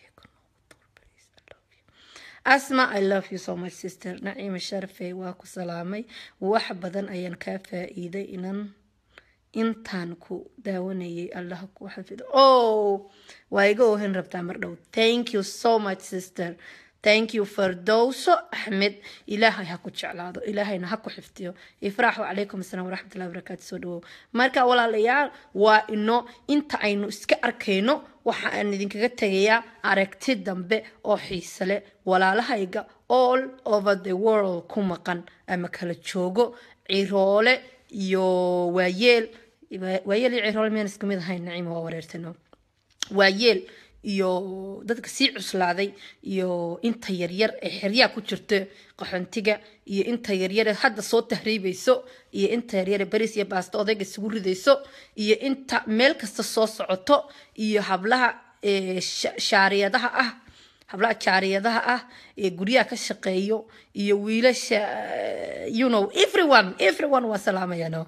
asma i love you so much sister naciima sharafey waa ku salaamay wax badan ayaan kaa faa-iiday inan intaan ku daawanayay allah ku xafido oh waa iga ohin rabtaa mar dhow thank you so much sister thank you fardowso axmed ilaahay ha ku jeclaado ilaahayna ha ku xifdiyo ifraax wacalaykum asalaam waraxmatullahi wabarakaatu soo dhawow marka walaalayaal waa ino inta aynu iska arkayno waxa aan idinkaga tegayaa aragti dambe oo xiise leh walaalahayga all over the world ku maqan ama kala joogo ciroole iyo waayeel waayeel iyo ciroole miyaan isku mid ahayn naciima waa wareertano waayeel iyo dadka sii cuslaaday iyo inta yaryar ee xeryaa ku jirta qaxontiga iyo inta yaryar ee hadda soo tahriibayso iyo inta yaryar ee bariis iyo baasto odayga isugu ridayso iyo inta meel kasta soo socoto iyo hablaha shaariyadaha ah hablaha jaariyadaha ah ee guryaha ka shaqeeyo iyo wiilasha you know everyone everyone waa salaamayano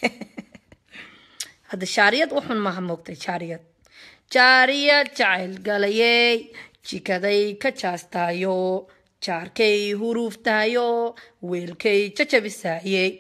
hadda shaariyad uxun maaha moogtay shaariyad jaariyad jacayl galayey jikaday ka jaastaayo jaarkay huruuftaayo weelkay jajabisaayey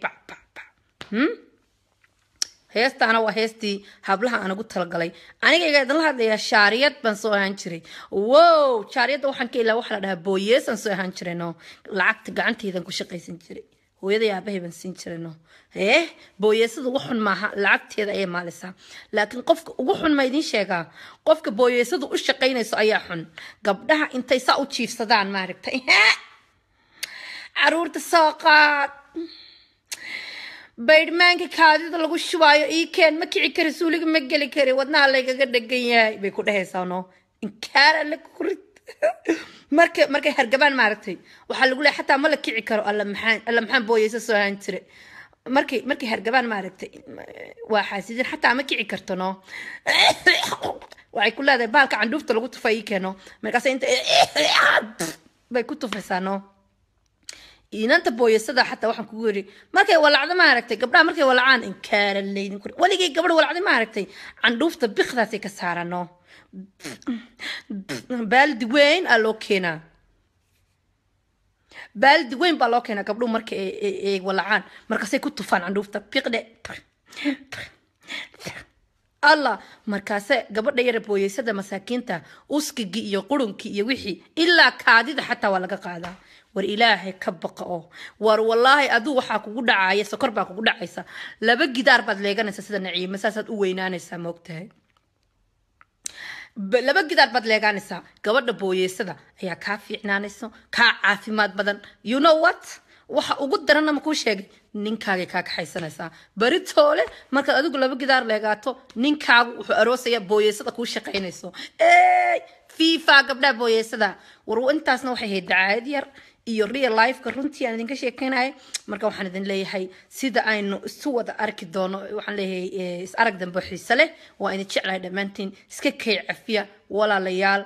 heestaana waa heestii hablaha aan ugu talagalay anigayga idinla hadlayaa shaariyad baan soo ahaan jiray wow shaariyadda waxaan ka ilaa waxa la dhahaa booyeesaan soo ahaan jiray no lacagta gacantaydan ku shaqaysan jiray hooyaday aabahay baan siin jiray no eh booyeesada ugu xun maaha lacagteeda ayay maalisaa laakiin qofka ugu xun ma idiin sheegaa qofka booyeesadu u shaqaynayso ayaa xun gabdhaha intay saa u jiifsadaan maaragtay caruurta soo qaad baydhmaanka kaadida lagu shubaayo ii keen ma kici kari suuliga ma geli kari wadnaha laygaga dhegan yahay bay ku dhehaysaa no inkaar alle ku rid marka markay hargabaan maaragtay waxaa lagu leeyahay xataa ma la kici karo alla maxaan alla maxaan booyeysa soo ahaan jire markay markay hargabaan maaragtay waa xaasidin xataa ma kici karto no waxay ku leedahay baalka candhuufta lagu tufa ii keeno markaas inta bay ku tufaysaa no inanta booyasada xataa waxaan kugu yiri markay walacdo maaragtay gabdhaha markay walacaan inkaara leydin kuri weligay gabadh walacday maaragtay candhuufta bikdaasay ka saarano baaldi weyn aa loo keenaa baaldi weyn baa loo keenaa gabdhuhu marka ay walacaan markaasay ku tufaan candhuufta biqdhe allah markaase gabadha yara booyeysada masaakiinta uskigii iyo qurunkii iyo wixii ilaa kaadida xataa waa laga qaadaa war ilaahay ka baqa oo war wallaahi aduu waxaa kugu dhacaya sokor baa kugu dhacaysa laba gidaar baad leeganaysaa sida naciime saasaad u weynaanaysaa moogtahay laba gidaar baad leegaanaysaa gabadha booyeysada ayaa kaa fiicnaanayso kaa caafimaad badan you know what waxa ugu daranna ma kuu sheegay ninkaagay kaa kaxaysanaysaa beri toole markaad adigu laba gidaar leegaato ninkaagu wuxuu aroosaya booyeysada kuu shaqaynayso fifa gabdhaha booyeysada war intaasna waxay ahayd dacaayad yar iyo real lifeka runtii aan idinka sheekeynaya marka waxaan idin leeyahay sida aynu isu wada arki doono waxaan leeyahay is arag dambe xiise leh waa idin jeclahay dhammaantiin iska kay cafiya walaalayaal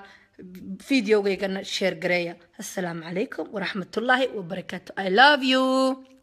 videogaygana sheer gareeya assalaamu calaykum waraxmatullaahi wabarakaatu i love you